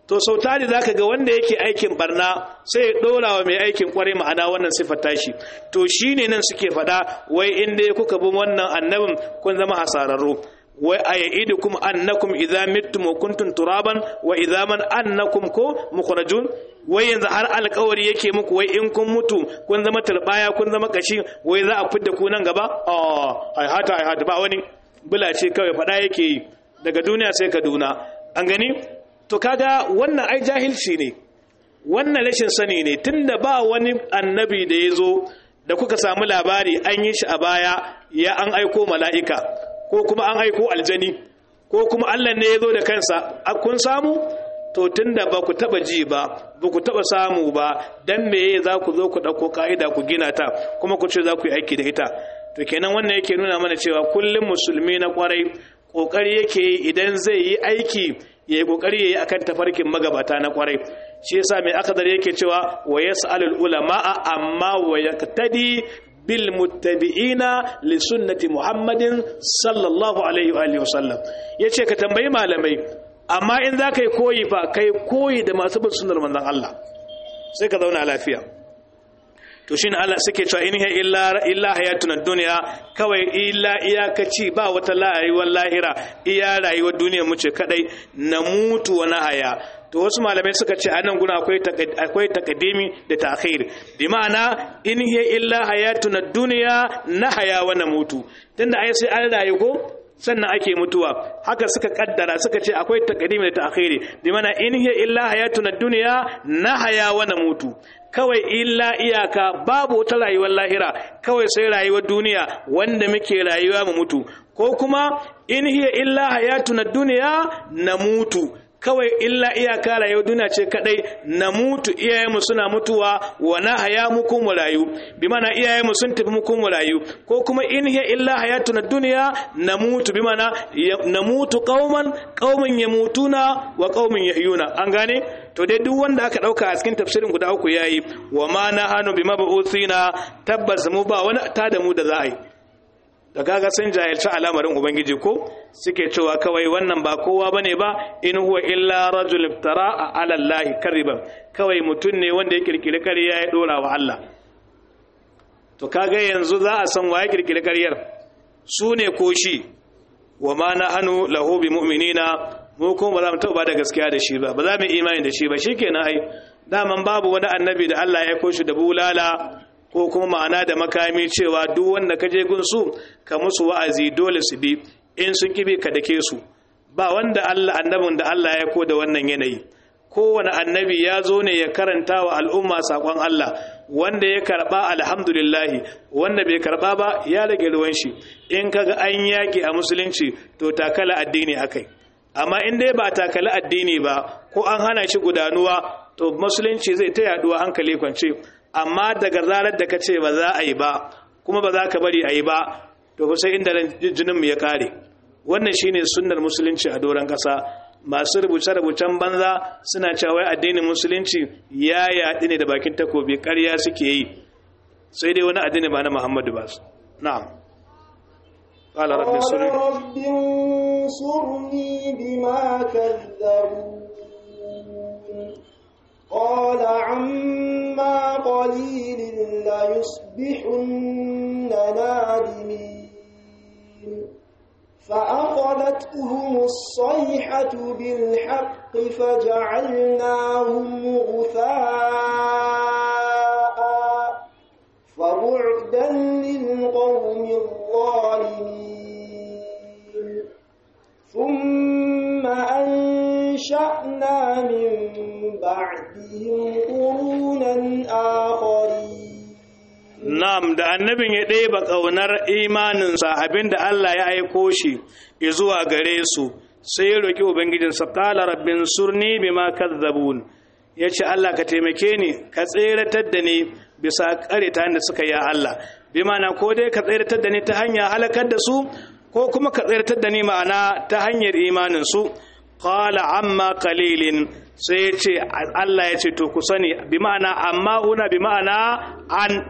Speaker 1: to sau tari za ka ga wanda yake aikin barna sai ya ɗora wa mai aikin kwarai ma'ana wannan siffar tashi to shi ne nan suke faɗa wai inda ya kuka bi wannan annabin kun zama hasararru wai a ya'idu kuma annakum idza mittum wa kuntum turaban wa idza man annakum ko mukhrajun wai yanzu har alƙawari yake muku wai in kun mutu kun zama turbaya kun zama kashi wai za a fidda ku nan gaba a ai hata ai hata ba wani bula ce kawai faɗa yake yi daga duniya sai kaduna an gani to kaga wannan ai jahilci ne wannan rashin sani ne tunda ba wani annabi da ya zo da kuka samu labari an yi shi a baya ya an aiko mala'ika ko kuma an aiko aljani ko kuma allah ne ya zo da kansa kun samu to tunda ba ku taba ji ba ba ku taba samu ba dan meye za ku zo ku ɗauko ka'ida ku gina ta kuma ku ce za ku yi aiki da ita to kenan wannan yake nuna mana cewa kullum musulmi na kwarai kokari yake idan zai yi aiki yayi kokari yayi akan tafarkin magabata na kwarai shi yasa mai akadar yake cewa wa yasalul ulama amma wa yaqtadi bil muttabi'ina li sunnati muhammadin sallallahu alaihi wa alihi wasallam yace ka tambayi malamai amma in za ka yi koyi fa kai koyi da masu bin sunnar manzon Allah sai ka zauna lafiya to shine Allah suke cewa in hiya illa illa hayatuna dunya kawai illa iyakaci ba wata rayuwar lahira iya rayuwar duniya mu ce kadai na mutu wa haya to wasu malamai suka ce anan guna akwai akwai taqdimi da ta'khir bi ma'ana in hiya illa hayatuna dunya na haya wa mutu tunda ai sai an rayu ko sannan ake mutuwa haka suka kaddara suka ce akwai taqdimi da ta'khiri bi mana in hiya illa hayatuna dunya nahaya wa namutu kawai illa iyaka babu wata rayuwar lahira kawai sai rayuwar duniya wanda muke rayuwa mu mutu ko kuma in hiya illa hayatuna dunya namutu kawai illa iyaka rayuwar duniya ce kadai na mutu iyayenmu suna mutuwa wa na haya mu kun rayu bi mana iyayenmu sun tafi mu kun rayu ko kuma in hiya illa hayatuna dunya na mutu bi mana na mutu qauman qauman yamutuna wa qauman yahyuna an gane to dai duk wanda aka dauka a cikin tafsirin guda uku yayi wa ma nahanu bima ba'uthina tabbas mu ba wani ta da mu da za a yi da kaga sun jahilci al'amarin ubangiji ko suke cewa kawai wannan ba kowa bane ba in huwa illa rajul iftara ala allahi kariban kawai mutum ne wanda ya kirkiri ƙarya ya dora wa Allah to kaga yanzu za a san waye kirkiri ƙaryar su ne ko shi wa ma nahanu lahu bi mu'minina mu kuma ba za mu taɓa da gaskiya da shi ba ba za mu imani da shi ba shikenan ai daman babu wani annabi da Allah ya koshi da bulala ko kuma ma'ana da makami cewa duk wanda ka je gunsu ka musu wa'azi dole su bi in sun kibe ka dake su ba wanda Allah annabin da Allah ya ko da wannan yanayi kowane annabi ya zo ne ya karanta wa al'umma sakon Allah wanda ya karba alhamdulillah wanda bai karba ba ya rage ruwan shi in kaga an yaki a musulunci to takala addini akai amma in dai ba takala addini ba ko an hana shi gudanuwa to musulunci zai ta yaduwa hankali kwance amma daga zarar da ka ce ba za a yi ba kuma ba za ka bari a yi ba to ku sai inda jininmu ya kare wannan shine sunnar musulunci a doron ƙasa masu rubuce-rubucen banza suna cewa addinin musulunci ya yaɗi ne da bakin takobi ƙarya suke yi sai dai wani addini ba na muhammadu ba su na'am قال رب
Speaker 2: انصرني بما كذبون قال عما قليل ليصبحن نادمين فأخذتهم الصيحة بالحق فجعلناهم غثاء فبعدا للقوم الظالمين ثم أنشأنا من بعدهم قرونا آخرين
Speaker 1: Nam da annabin ya ɗeba ƙaunar imaninsa abinda Allah ya aiko shi zuwa gare su sai ya roƙi Ubangijinsa ƙala rabbin surni bima kazzabun ya ce Allah ka taimake ni ka tseratar da ni bisa ƙareta da suka yi Allah bi mana ko dai ka tseratar da ni ta hanya halakar da su ko kuma ka tseratar da ni ma'ana ta hanyar imaninsu qala amma qalilin sai ya ce Allah ya ce to ku sani bi ma'ana amma huna bi ma'ana an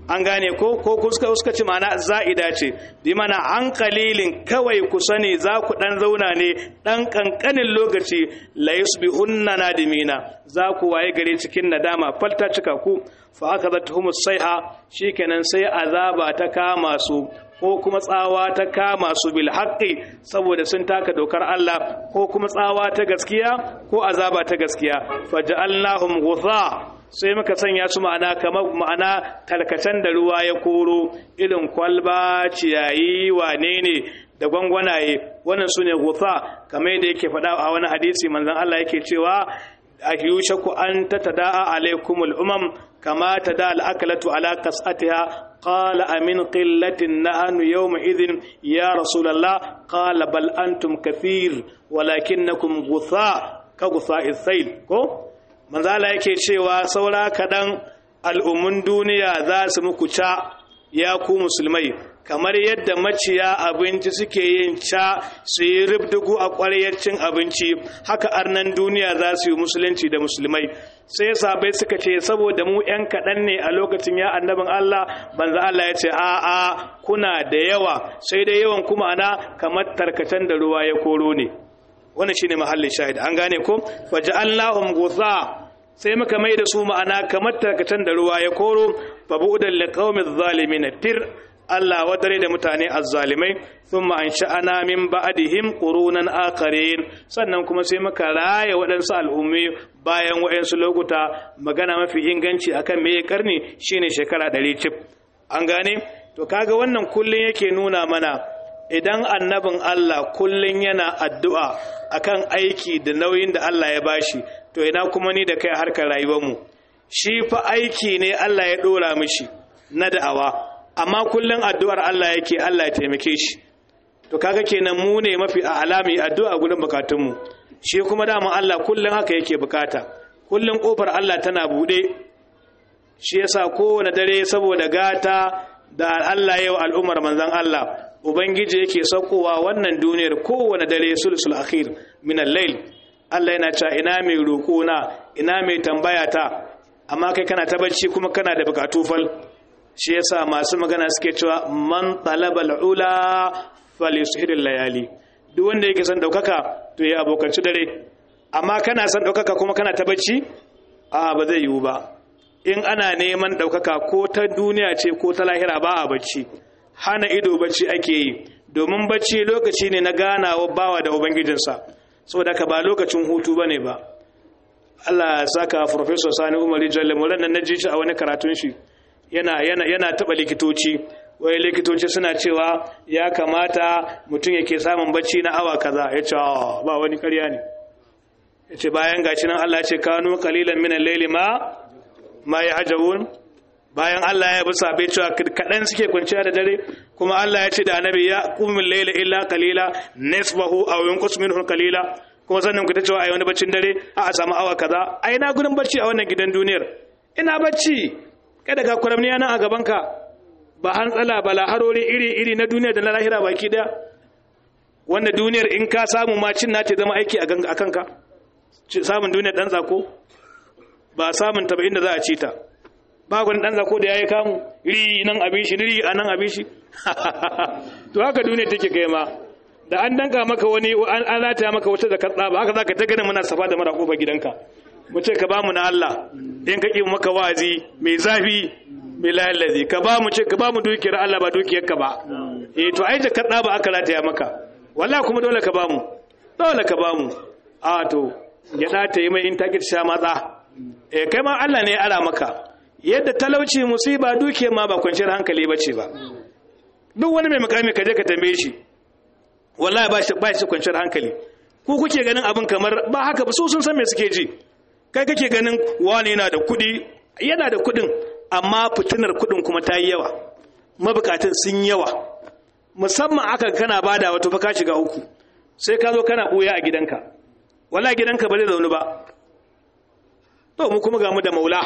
Speaker 1: an gane ko ko suka suka ce ma'ana za'ida ce bi mana an kalilin kawai ku sani za ku dan zauna ne dan kankanin lokaci la yusbihunna nadimina za ku waye gare cikin nadama falta cika ku fa akadathum sayha shikenan sai azaba ta kama su ko kuma tsawa ta kama su bil haqqi saboda sun taka dokar Allah ko kuma tsawa ta gaskiya ko azaba ta gaskiya faja'alnahum ghutha sai muka sanya su ma'ana kamar ma'ana kalkatan da ruwa ya koro irin kwalba ciyayi wane ne da gwangwanaye wannan su ne gutha kamar yadda yake faɗa a wani hadisi manzon Allah yake cewa a yushaku an ta tada'a alaikumul umam kama tada al'akalatu ala kas'atiha qala amin qillatin nahnu yawma idhin ya rasulullah qala bal antum kathir walakinnakum gutha ka gutha'is sayl ko manzala yake cewa saura kaɗan al'ummun duniya za su muku ca ya ku musulmai kamar yadda maciya abinci suke yin ca su yi ribdugu a ƙwariyar cin abinci haka arnan duniya za su yi musulunci da musulmai sai sabai suka ce saboda mu 'yan kaɗan ne a lokacin ya annabin Allah banza Allah ya ce a'a kuna da yawa sai dai yawan kuma ana kamar tarkacen da ruwa ya koro ne wannan shine mahallin shahid an gane ko faja'alnahum gutha sai muka mai da su ma'ana kamar tarkacen da ruwa ya koro fa bu'dan liqaumiz zalimin tir Allah wadare da mutane azzalimai thumma ansha'ana min ba'dihim qurunan akharin sannan kuma sai muka raya waɗansu al'ummi bayan waɗansu lokuta magana mafi inganci akan me karni shine shekara 100 cif an gane to kaga wannan kullun yake nuna mana idan annabin Allah kullun yana addu'a akan aiki da nauyin da Allah ya bashi to ina kuma ni da kai harkar rayuwarmu shi fa aiki ne Allah ya dora mishi na da'awa amma kullun addu'ar Allah yake Allah ya taimake shi to kaga kenan mu ne mafi alami addu'a gurin bukatunmu shi kuma dama Allah kullun haka yake bukata kullun kofar Allah tana bude shi yasa kowane dare saboda gata da Allah yau al'ummar manzon Allah ubangiji yake saukowa wannan duniyar kowane dare sulsul akhir min al-layl Allah yana cewa ina mai roƙo na ina mai tambaya ta amma kai kana ta bacci kuma kana da bukatu fal shi yasa masu magana suke cewa man talabal ula falyushhir layali duk wanda yake son daukaka to ya abokanci dare amma kana son daukaka kuma kana ta bacci a ba zai yiwu ba in ana neman daukaka ko ta duniya ce ko ta lahira ba a bacci hana ido bacci ake yi domin bacci lokaci ne na ganawa bawa da ubangijinsa saboda ka ba lokacin hutu bane ba Allah saka professor Sani Umar Jalle Molan nan naji shi a wani karatun shi yana yana yana taba likitoci wai likitoci suna cewa ya kamata mutum yake samun bacci na awa kaza yace ba wani ƙarya ne yace bayan gashi nan Allah ya ce kanu qalilan min al-layli ma ma yahjabun bayan Allah ya bi sabai cewa kaɗan suke kwanciya da dare kuma Allah ya ce da annabi ya kumin laila illa qalila nisbahu aw yunqus minhu qalila kuma sannan ku ta cewa ai wani baccin dare a a samu awa kaza ai na gudun bacci a wannan gidan duniyar ina bacci kada ka kuramni nan a gaban ka ba hantsala ba laharori iri iri na duniya da na lahira baki daya wanda duniyar in ka samu ma cin nace zama aiki a kanka samun duniyar dan zako ba samun ta ba inda za a ci ta ba wani dan zako da yayi kamu ri nan abin shi ri anan abin shi to haka duniya take kai ma da an danka maka wani an alata maka wata da katsa ba haka zaka ta ganin muna safa da mara kofa gidanka mu ce ka ba mu na Allah in ka ki maka wazi mai zafi mai lalazi ka ba mu ce ka ba mu dukiyar Allah ba dukiyar ka ba eh to ai da katsa ba aka lataya maka wallahi kuma dole ka ba mu dole ka ba mu a to ya ta yi mai in ta sha matsa eh kai ma Allah ne ya ara maka yadda talauci musiba duke ma ba kwanciyar hankali ba ce ba duk wani mai mukami ka je ka tambaye shi wallahi ba shi ba shi kwanciyar hankali ku kuke ganin abin kamar ba haka ba su sun san me suke ji kai kake ganin wani yana da kuɗi yana da kuɗin amma fitinar kuɗin kuma ta yi yawa mabukatun sun yawa musamman aka kana bada wato fa ka shiga uku sai ka zo kana ɓoya a gidanka wallahi gidanka ba zai zaune ba to mu kuma ga mu da maula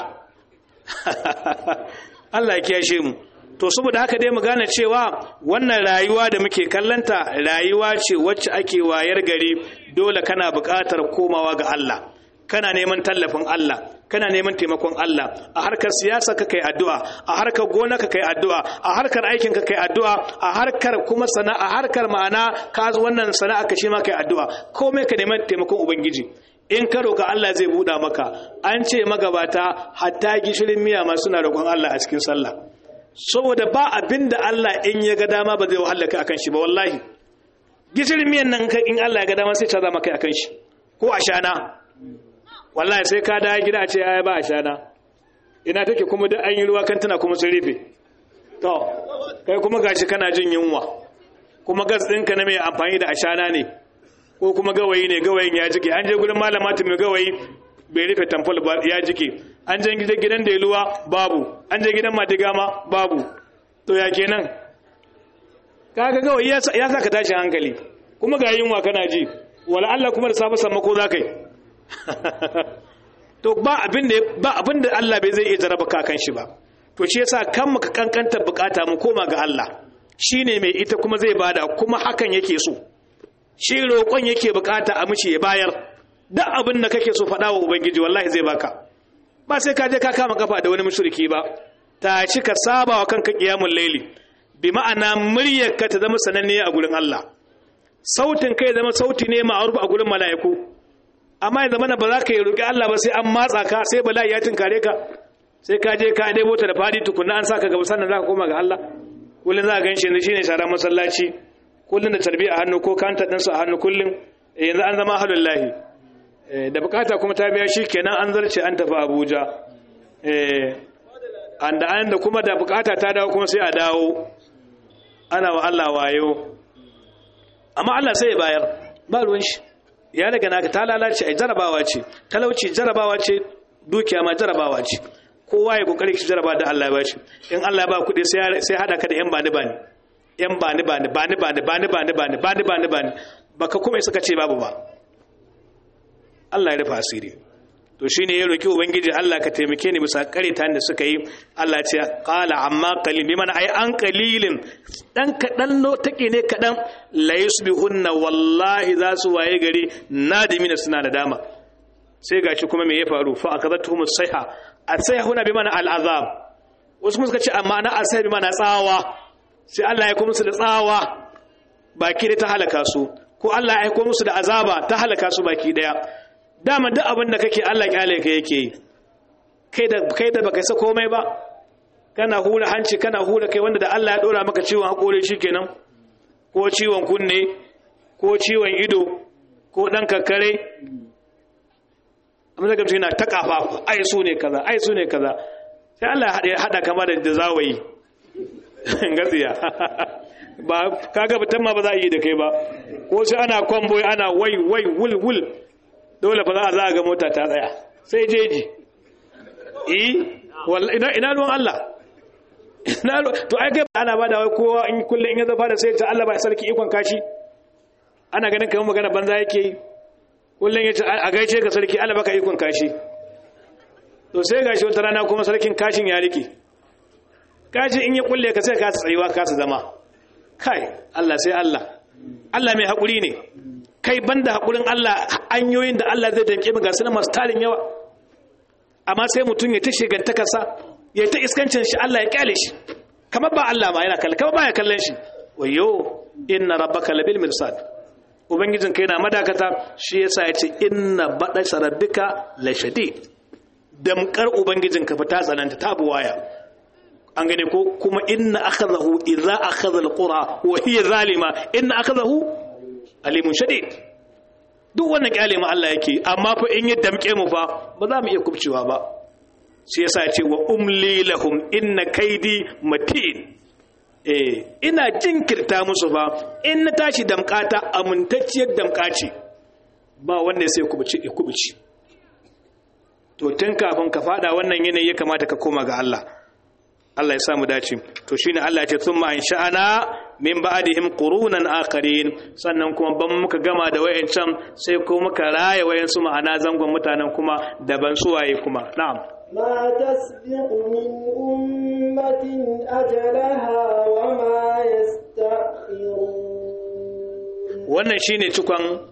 Speaker 1: Allah ya kiyashe mu to saboda haka dai mu gane cewa wannan rayuwa da muke kallanta rayuwa ce wacce ake wayar gari dole kana buƙatar komawa ga Allah kana neman tallafin Allah kana neman taimakon Allah a harkar siyasa ka kai addu'a a harkar gona ka kai addu'a a harkar aikin ka kai addu'a a harkar kuma sana'a a harkar ma'ana ka wannan sana'a ka shi ma kai addu'a komai ka neman taimakon ubangiji in ka roka Allah zai buɗa maka an ce magabata hatta gishirin miya ma suna roƙon Allah a cikin sallah saboda ba abin da Allah in ya ga dama ba zai wahala ka akan shi ba wallahi gishirin miyan nan in Allah ya ga dama sai ta zama kai akan shi ko a shana wallahi sai ka da gida ce ya ba a shana ina take kuma da an yi ruwa kan tana kuma sun rufe to kai kuma gashi kana jin yunwa kuma gas ɗinka na mai amfani da ashana ne ko kuma gawayi ne gawayin ya jike an je gudun malama ta mai gawayi bai rufe tamfol ba ya jike an je gidan da luwa babu an je gidan madigama babu to ya kenan kaga gawayi ya sa ka tashi hankali kuma ga yunwa kana ji wala Allah kuma da safe sammako za ka yi to ba abin da ba abin da Allah bai zai iya jaraba ka kan shi ba to shi yasa kan muka kankanta bukata mu koma ga Allah shine mai ita kuma zai bada kuma hakan yake so shi roƙon yake bukata a mishi ya bayar duk abin da kake so faɗa wa ubangiji wallahi zai baka ba sai ka je ka kama kafa da wani mushriki ba ta ci ka saba wa kanka qiyamul layli bi ma'ana muryar ka ta zama sananniya a gurin Allah sautin kai zama sauti ne ma'aruf a gurin mala'iku amma ya zama ba za ka yi roƙi Allah ba sai an matsa ka sai bala'i ya tinkare ka sai ka je ka ɗebo ta da fadi tukunna an saka gaba sannan za ka koma ga Allah kullum za ka gan shi shine sharar masallaci kullum da tarbiya a hannu ko kanta ɗinsu a hannu kullum yanzu an zama halin lahi da bukata kuma ta biya shi kenan an zarce an tafi abuja an da an da kuma da bukata ta dawo kuma sai a dawo ana wa Allah wayo amma Allah sai ya bayar ba ruwan shi ya daga naka ta lalace ai jarabawa ce talauci jarabawa ce dukiya ma jarabawa ce kowa ya kokari ki jaraba da Allah ya bashi in Allah ya ba kuɗi sai sai hada ka da yan bani bani yan bani bani bani bani bani bani bani bani bani bani baka kuma suka ce babu ba Allah ya rufa asiri to shine ya roki ubangiji Allah ka taimake ni bisa kareta da suka yi Allah ce qala amma qalil biman ai an qalilin dan kadan no take ne kadan la yusbihunna wallahi za su waye gari nadimina suna da dama sai gashi kuma me ya faru fa akadatuhum sayha asayhuna bimana al'azab wasu kuma suka ce amma na asai bimana tsawa sai Allah ya kuma musu da tsawa baki da ta halaka su ko Allah ya aiko musu da azaba ta halaka su baki daya dama duk abin da kake Allah kyale ka yake yi kai da kai da baka sa komai ba kana hura hanci kana hura kai wanda da Allah ya dora maka ciwon hakori shikenan ko ciwon kunne ko ciwon ido ko dan kakkare amma daga yana ta kafa ai su ne kaza ai su ne kaza sai Allah ya hada kama da zawayi gatsiya ba kaga fitan ma ba za a yi da kai ba ko sai ana kwamboy ana wai wai wul wul dole ba za a za a ga mota ta tsaya sai jeji eh ina ina ruwan Allah ina to ai kai ana ba da wai kowa in kullun in ya zafa da sai ta Allah ba sarki ikon kashi ana ganin kamar magana banza yake yi kullun ya ce a gaice ka sarki Allah baka ikon kashi to sai gashi wata rana kuma sarkin kashin ya rike kashi in ya kulle ka sai ka tsayuwa ka su zama kai Allah sai Allah Allah mai haƙuri ne kai banda haƙurin Allah hanyoyin da Allah zai danke mu ga su masu tarin yawa amma sai mutum ya ta shigantakarsa ya ta iskancin shi Allah ya kyale shi kamar ba Allah ma yana kallon kamar ba ya kallon shi wayo inna rabbaka labil mirsad ubangijin kai na madakata shi yasa ya ce inna bada rabbika la shadid damkar ubangijin ka fa ta tsananta ta buwaya an gane ko kuma inna akhadahu idza akhadha alqura wa hiya zalima inna akhadahu alimun shadid duk wannan kyale mu Allah yake amma fa in ya damke mu fa ba za mu iya kubcewa ba shi yasa ya ce wa umli lahum inna kaidi matin eh ina jinkirta musu ba in na tashi damkata amintacciyar damkaci ba wanda sai kubuci ya kubuci to tun kafin ka fada wannan yanayi ya kamata ka koma ga Allah Allah ya sa mu dace to shine Allah ya ce thumma insha'ana min ba'dihim qurunan akharin sannan kuma ban muka gama da wayancan sai ko muka raye wayansu ma'ana zangon mutanen kuma daban suwaye kuma na'am
Speaker 3: ما تسبق من أمة أجلها وما يستأخرون
Speaker 1: wannan shine cikon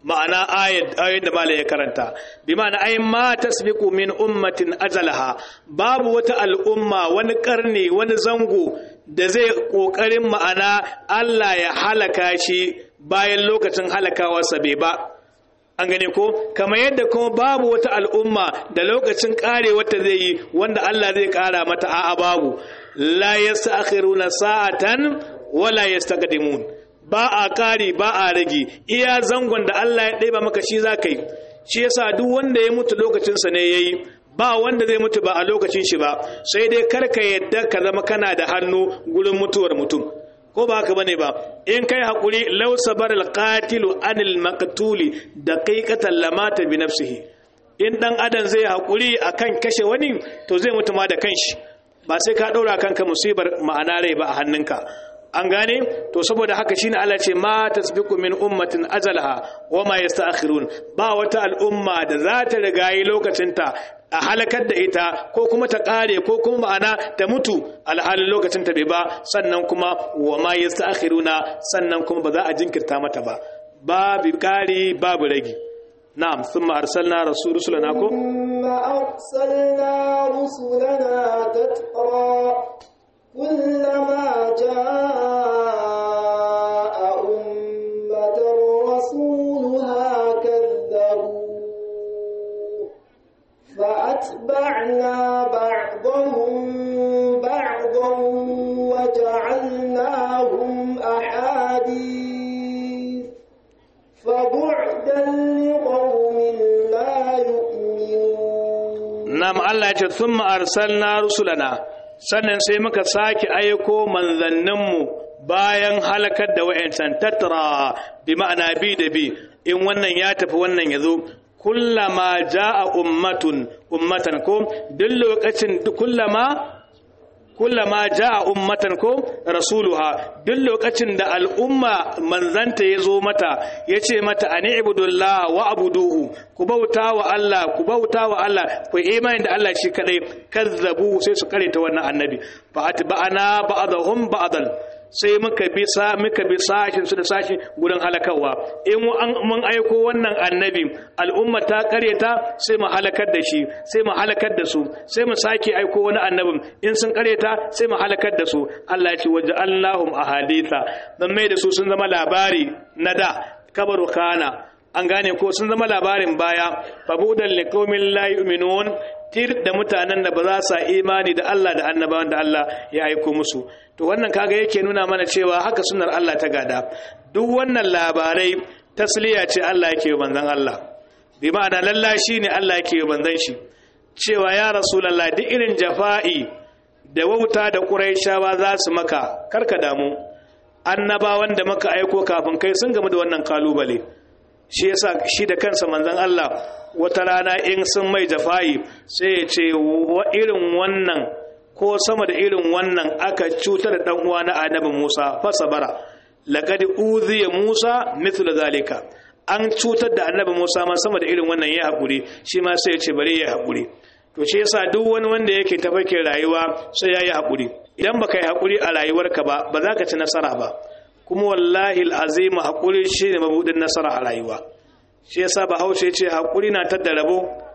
Speaker 1: ma'ana ayat da malai ya karanta bi ma'ana ay ma tasbiqu min ummatin ajalaha babu wata al'umma wani karni wani zango da zai kokarin ma'ana Allah ya halaka shi bayan lokacin halakawarsa bai ba an gane ko kamar yadda kuma babu wata al'umma da lokacin kare wata zai yi wanda Allah zai kara mata a'a babu la yasta'khiruna sa'atan wala yastaqdimun ba a kari ba a rage iya zangon da Allah ya ɗeba maka shi za ka yi shi yasa duk wanda ya mutu lokacinsa ne ya yi ba wanda zai mutu ba a lokacin shi ba sai dai karka yadda ka zama kana da hannu gurin mutuwar mutum ko ba haka bane ba in kai hakuri law sabar alqatilu anil maqtuli daqiqatan lamata bi nafsihi in dan adam zai hakuri akan kashe wani to zai mutu ma da kanshi ba sai ka daura kanka musibar ma'ana rai ba a hannunka an gane to saboda haka shine Allah ce ma tasbiqu min ummatin ajalaha wa ma yasta'khirun ba wata al'umma da za ta rigayi lokacinta a halakar da ita ko kuma ta kare ko kuma ma'ana ta mutu alhalin lokacin ta bai ba sannan kuma wa ma yasta'khiruna sannan kuma ba za a jinkirta mata ba babu kari babu ragi na'am thumma arsalna rasul rusulana ko
Speaker 3: thumma arsalna rusulana tatra كلما جاء أمة رسولها كذبوا فأتبعنا بعضهم بعضا وجعلناهم أحاديث فبعدا لقوم لا يؤمنون
Speaker 1: نعم الله ثم أرسلنا رسلنا sannan sai muka sake aiko manzanninmu bayan halakar da wa'yancan tattara bi ma'ana bi da bi in wannan ya tafi wannan ya zo kullama ja'a ummatun ummatan ko duk lokacin kullama kullama ja'a ummatan ko rasuluha duk lokacin da al'umma manzanta ya zo mata ya ce mata ani ibudullah wa abuduhu ku bauta wa Allah ku bauta wa Allah ku imani da Allah shi kadai kazzabu sai su kare ta wannan annabi fa atba'ana ba'dahum ba'dan sai muka bi sa muka bi sashin su da sashin gurin halakawa in mun aiko wannan annabi al'umma ta karyata sai mu halakar da shi sai mu halakar da su sai mu sake aiko wani annabin in sun karyata sai mu halakar da su Allah ya ce waja'alnahum ahaditha dan mai da su sun zama labari na da kabaru kana an gane ko sun zama labarin baya fabudan liqaumin la yu'minun tir da mutanen da ba za su imani da Allah da annabawan da Allah ya aiko musu to wannan kaga yake nuna mana cewa haka sunnar Allah ta gada duk wannan labarai tasliya ce Allah yake yi manzon Allah bi ma'ana lallashi ne Allah yake yi manzon shi cewa ya rasulullah duk irin jafa'i da wauta da quraishawa za su maka karka damu annabawan da maka aiko kafin kai sun gamu da wannan kalubale shi yasa shi da kansa manzon Allah wata rana in sun mai jafa'i sai ya ce wa irin wannan ko sama da irin wannan aka cutar da dan uwa na annabi Musa fasabara laqad uziya Musa mithla zalika an cutar da annabi Musa ma sama da irin wannan ya hakuri shi ma sai ya ce bare ya hakuri to shi yasa duk wani wanda yake tafarkin rayuwa sai ya yi hakuri idan baka yi hakuri a rayuwarka ba ba za ka ci nasara ba kuma wallahi al'azim hakuri shine mabudin nasara a rayuwa shi yasa bahaushe ce hakuri na tadda rabo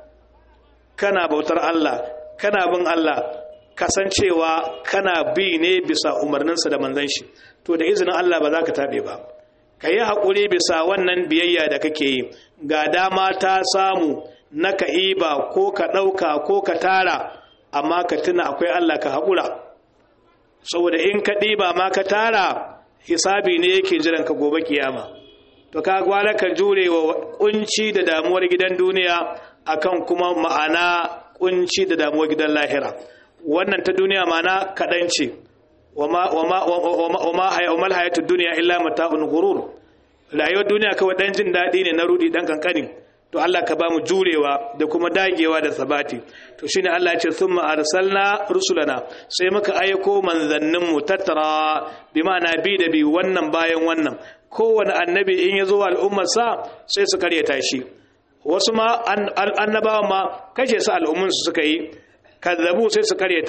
Speaker 1: kana bautar Allah kana bin Allah kasancewa kana bi ne bisa umarninsa da manzon shi to da izinin Allah ba za ka tabe ba ka yi haƙuri bisa wannan biyayya da kake yi ga dama ta samu na ka iba ko ka ɗauka ko ka tara amma ka tuna akwai Allah ka haƙura saboda in ka ɗiba ma ka tara hisabi ne yake jiran ka gobe kiyama to ka gwala ka jure wa kunci da damuwar gidan duniya akan kuma ma'ana kunci da damuwar gidan lahira wannan ta duniya ma'ana kaɗan ce wa ma hayatu duniya illa mata'un gurur rayuwar duniya kawai dan jin daɗi ne na rudi dan kankani to Allah ka ba mu jurewa da kuma dagewa da sabati to shine Allah ya ce thumma arsalna rusulana sai muka aiko manzannin mu tattara bi ma'ana bi da bi wannan bayan wannan kowane annabi in ya zo al'ummar sa sai su karyata shi wasu ma annabawan ma kashe su al'ummun su suka yi kazzabu sai su karyata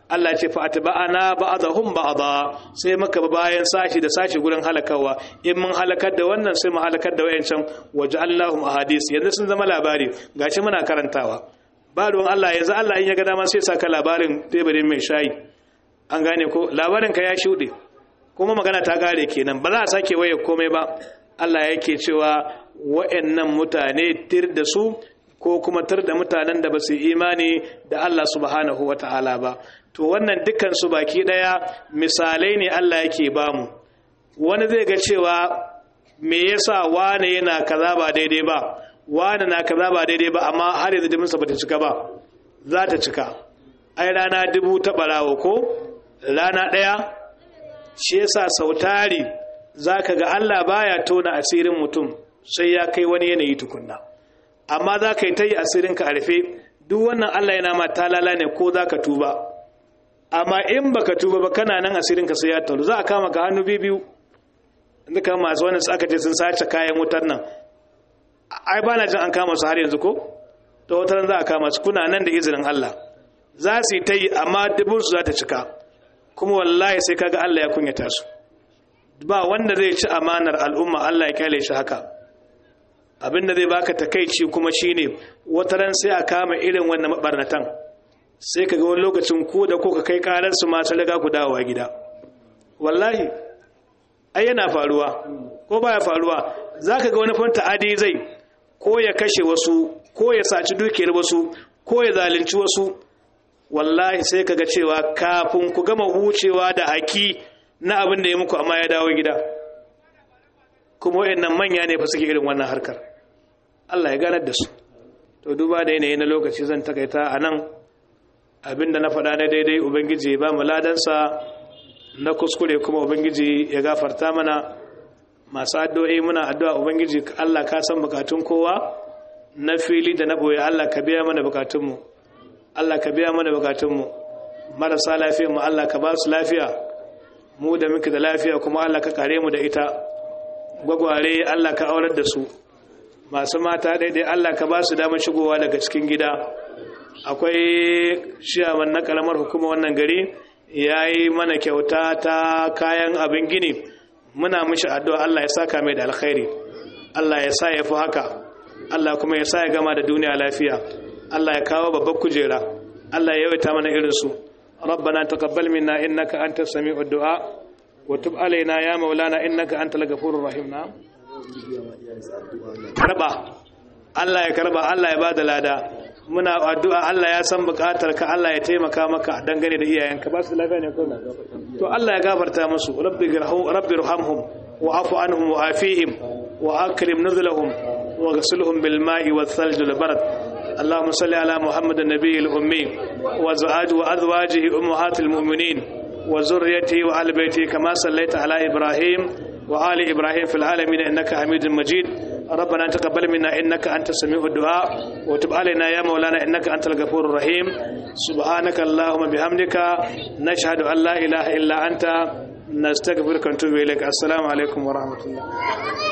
Speaker 1: Allah ce fa atba'ana ba'dahum ba'da sai muka bi bayan sashi da sashi gurin halakawa in mun halakar da wannan sai mu halakar da wayancan waja'alnahum ahadis yanzu sun zama labari gashi muna karantawa ba ruwan Allah yanzu Allah in ya ga dama sai saka labarin teburin mai shayi an gane ko labarin ka ya shuɗe kuma magana ta gare kenan ba za a sake waye komai ba Allah yake cewa wa'annan mutane tir da su ko kuma tir da mutanen da ba su imani da Allah subhanahu wata'ala ba to wannan dukkan su baki daya misalai ne Allah yake bamu wani zai ga cewa me yasa wane yana kaza ba daidai ba wane na kaza ba daidai ba amma har yanzu jiminsa bata cika ba za ta cika ai rana dubu ta barawo ko rana ɗaya shi yasa sautari za ka ga Allah baya tona asirin mutum sai ya kai wani yanayi tukunna amma za ka yi ta yi asirinka a rufe duk wannan Allah yana ma talala ne ko za ka tuba amma in baka tuba ba kana nan asirinka sai ya taru za a kama ka hannu biyu inda kama masu wani aka ce sun sace kayan wutar nan ai ba na jin an kama su har yanzu ko ta wutar za a kama su kuna nan da izinin Allah za su yi ta yi amma dubinsu za ta cika kuma wallahi sai kaga Allah ya kunyata su ba wanda zai ci amanar al'umma Allah ya kyale shi haka abinda zai baka takeici kuma shine wataran sai a kama irin wannan mabarnatan sai kaga wani lokacin ko da ko ka kai karar su ma sai ku dawowa gida wallahi ai yana faruwa ko baya faruwa zaka ga wani fanta adi zai ko ya kashe wasu ko ya saci dukiyar wasu ko ya zalunci wasu wallahi sai kaga cewa kafin ku gama hucewa da haki na abin da ya muku amma ya dawo gida kuma wayannan manya ne fa suke irin wannan harkar Allah ya ganar da su to duba da yanayi na lokaci zan takaita a nan abinda na faɗa na daidai ubangiji ba mu ladansa na kuskure kuma ubangiji ya gafarta mana masu addu'o'i muna addu'a ubangiji Allah ka san bukatun kowa na fili da na boye Allah ka biya mana bukatunmu Allah ka biya mana bukatunmu marasa lafiya mu Allah ka ba su lafiya mu da muke da lafiya kuma Allah ka kare mu da ita gwagware Allah ka aurar da su masu mata daidai Allah ka ba su damar shigowa daga cikin gida akwai shiyawan na karamar hukuma wannan gari ya yi mana kyauta ta kayan abin gini muna mishi addu'a Allah ya saka mai da alkhairi Allah ya sa ya fi haka Allah kuma ya sa ya gama da duniya lafiya Allah ya kawo babbar kujera Allah ya yawaita mana irinsu ربنا تقبل منا إنك أنت السميع الدعاء وتب علينا يا مولانا إنك أنت الغفور الرحيم نعم karba Allah ya karba Allah ya bada lada muna addu'a Allah ya san bukatar ka Allah ya taimaka maka dangane da iyayenka ba su lafiya ne ko to Allah ya gafarta musu rabbi rabbi irhamhum wa afu anhum wa afihim wa akrim nuzulahum wa ghsilhum bil ma'i wal thalj wal barad اللهم صل على محمد النبي الأمي وزواج وأزواجه أمهات المؤمنين وذريته وآل بيته كما صليت على إبراهيم وآل إبراهيم في العالمين إنك حميد مجيد ربنا تقبل منا إنك أنت السميع الدعاء وتب علينا يا مولانا إنك أنت الغفور الرحيم سبحانك اللهم بحمدك نشهد أن لا إله إلا أنت نستغفرك ونتوب إليك السلام عليكم ورحمة الله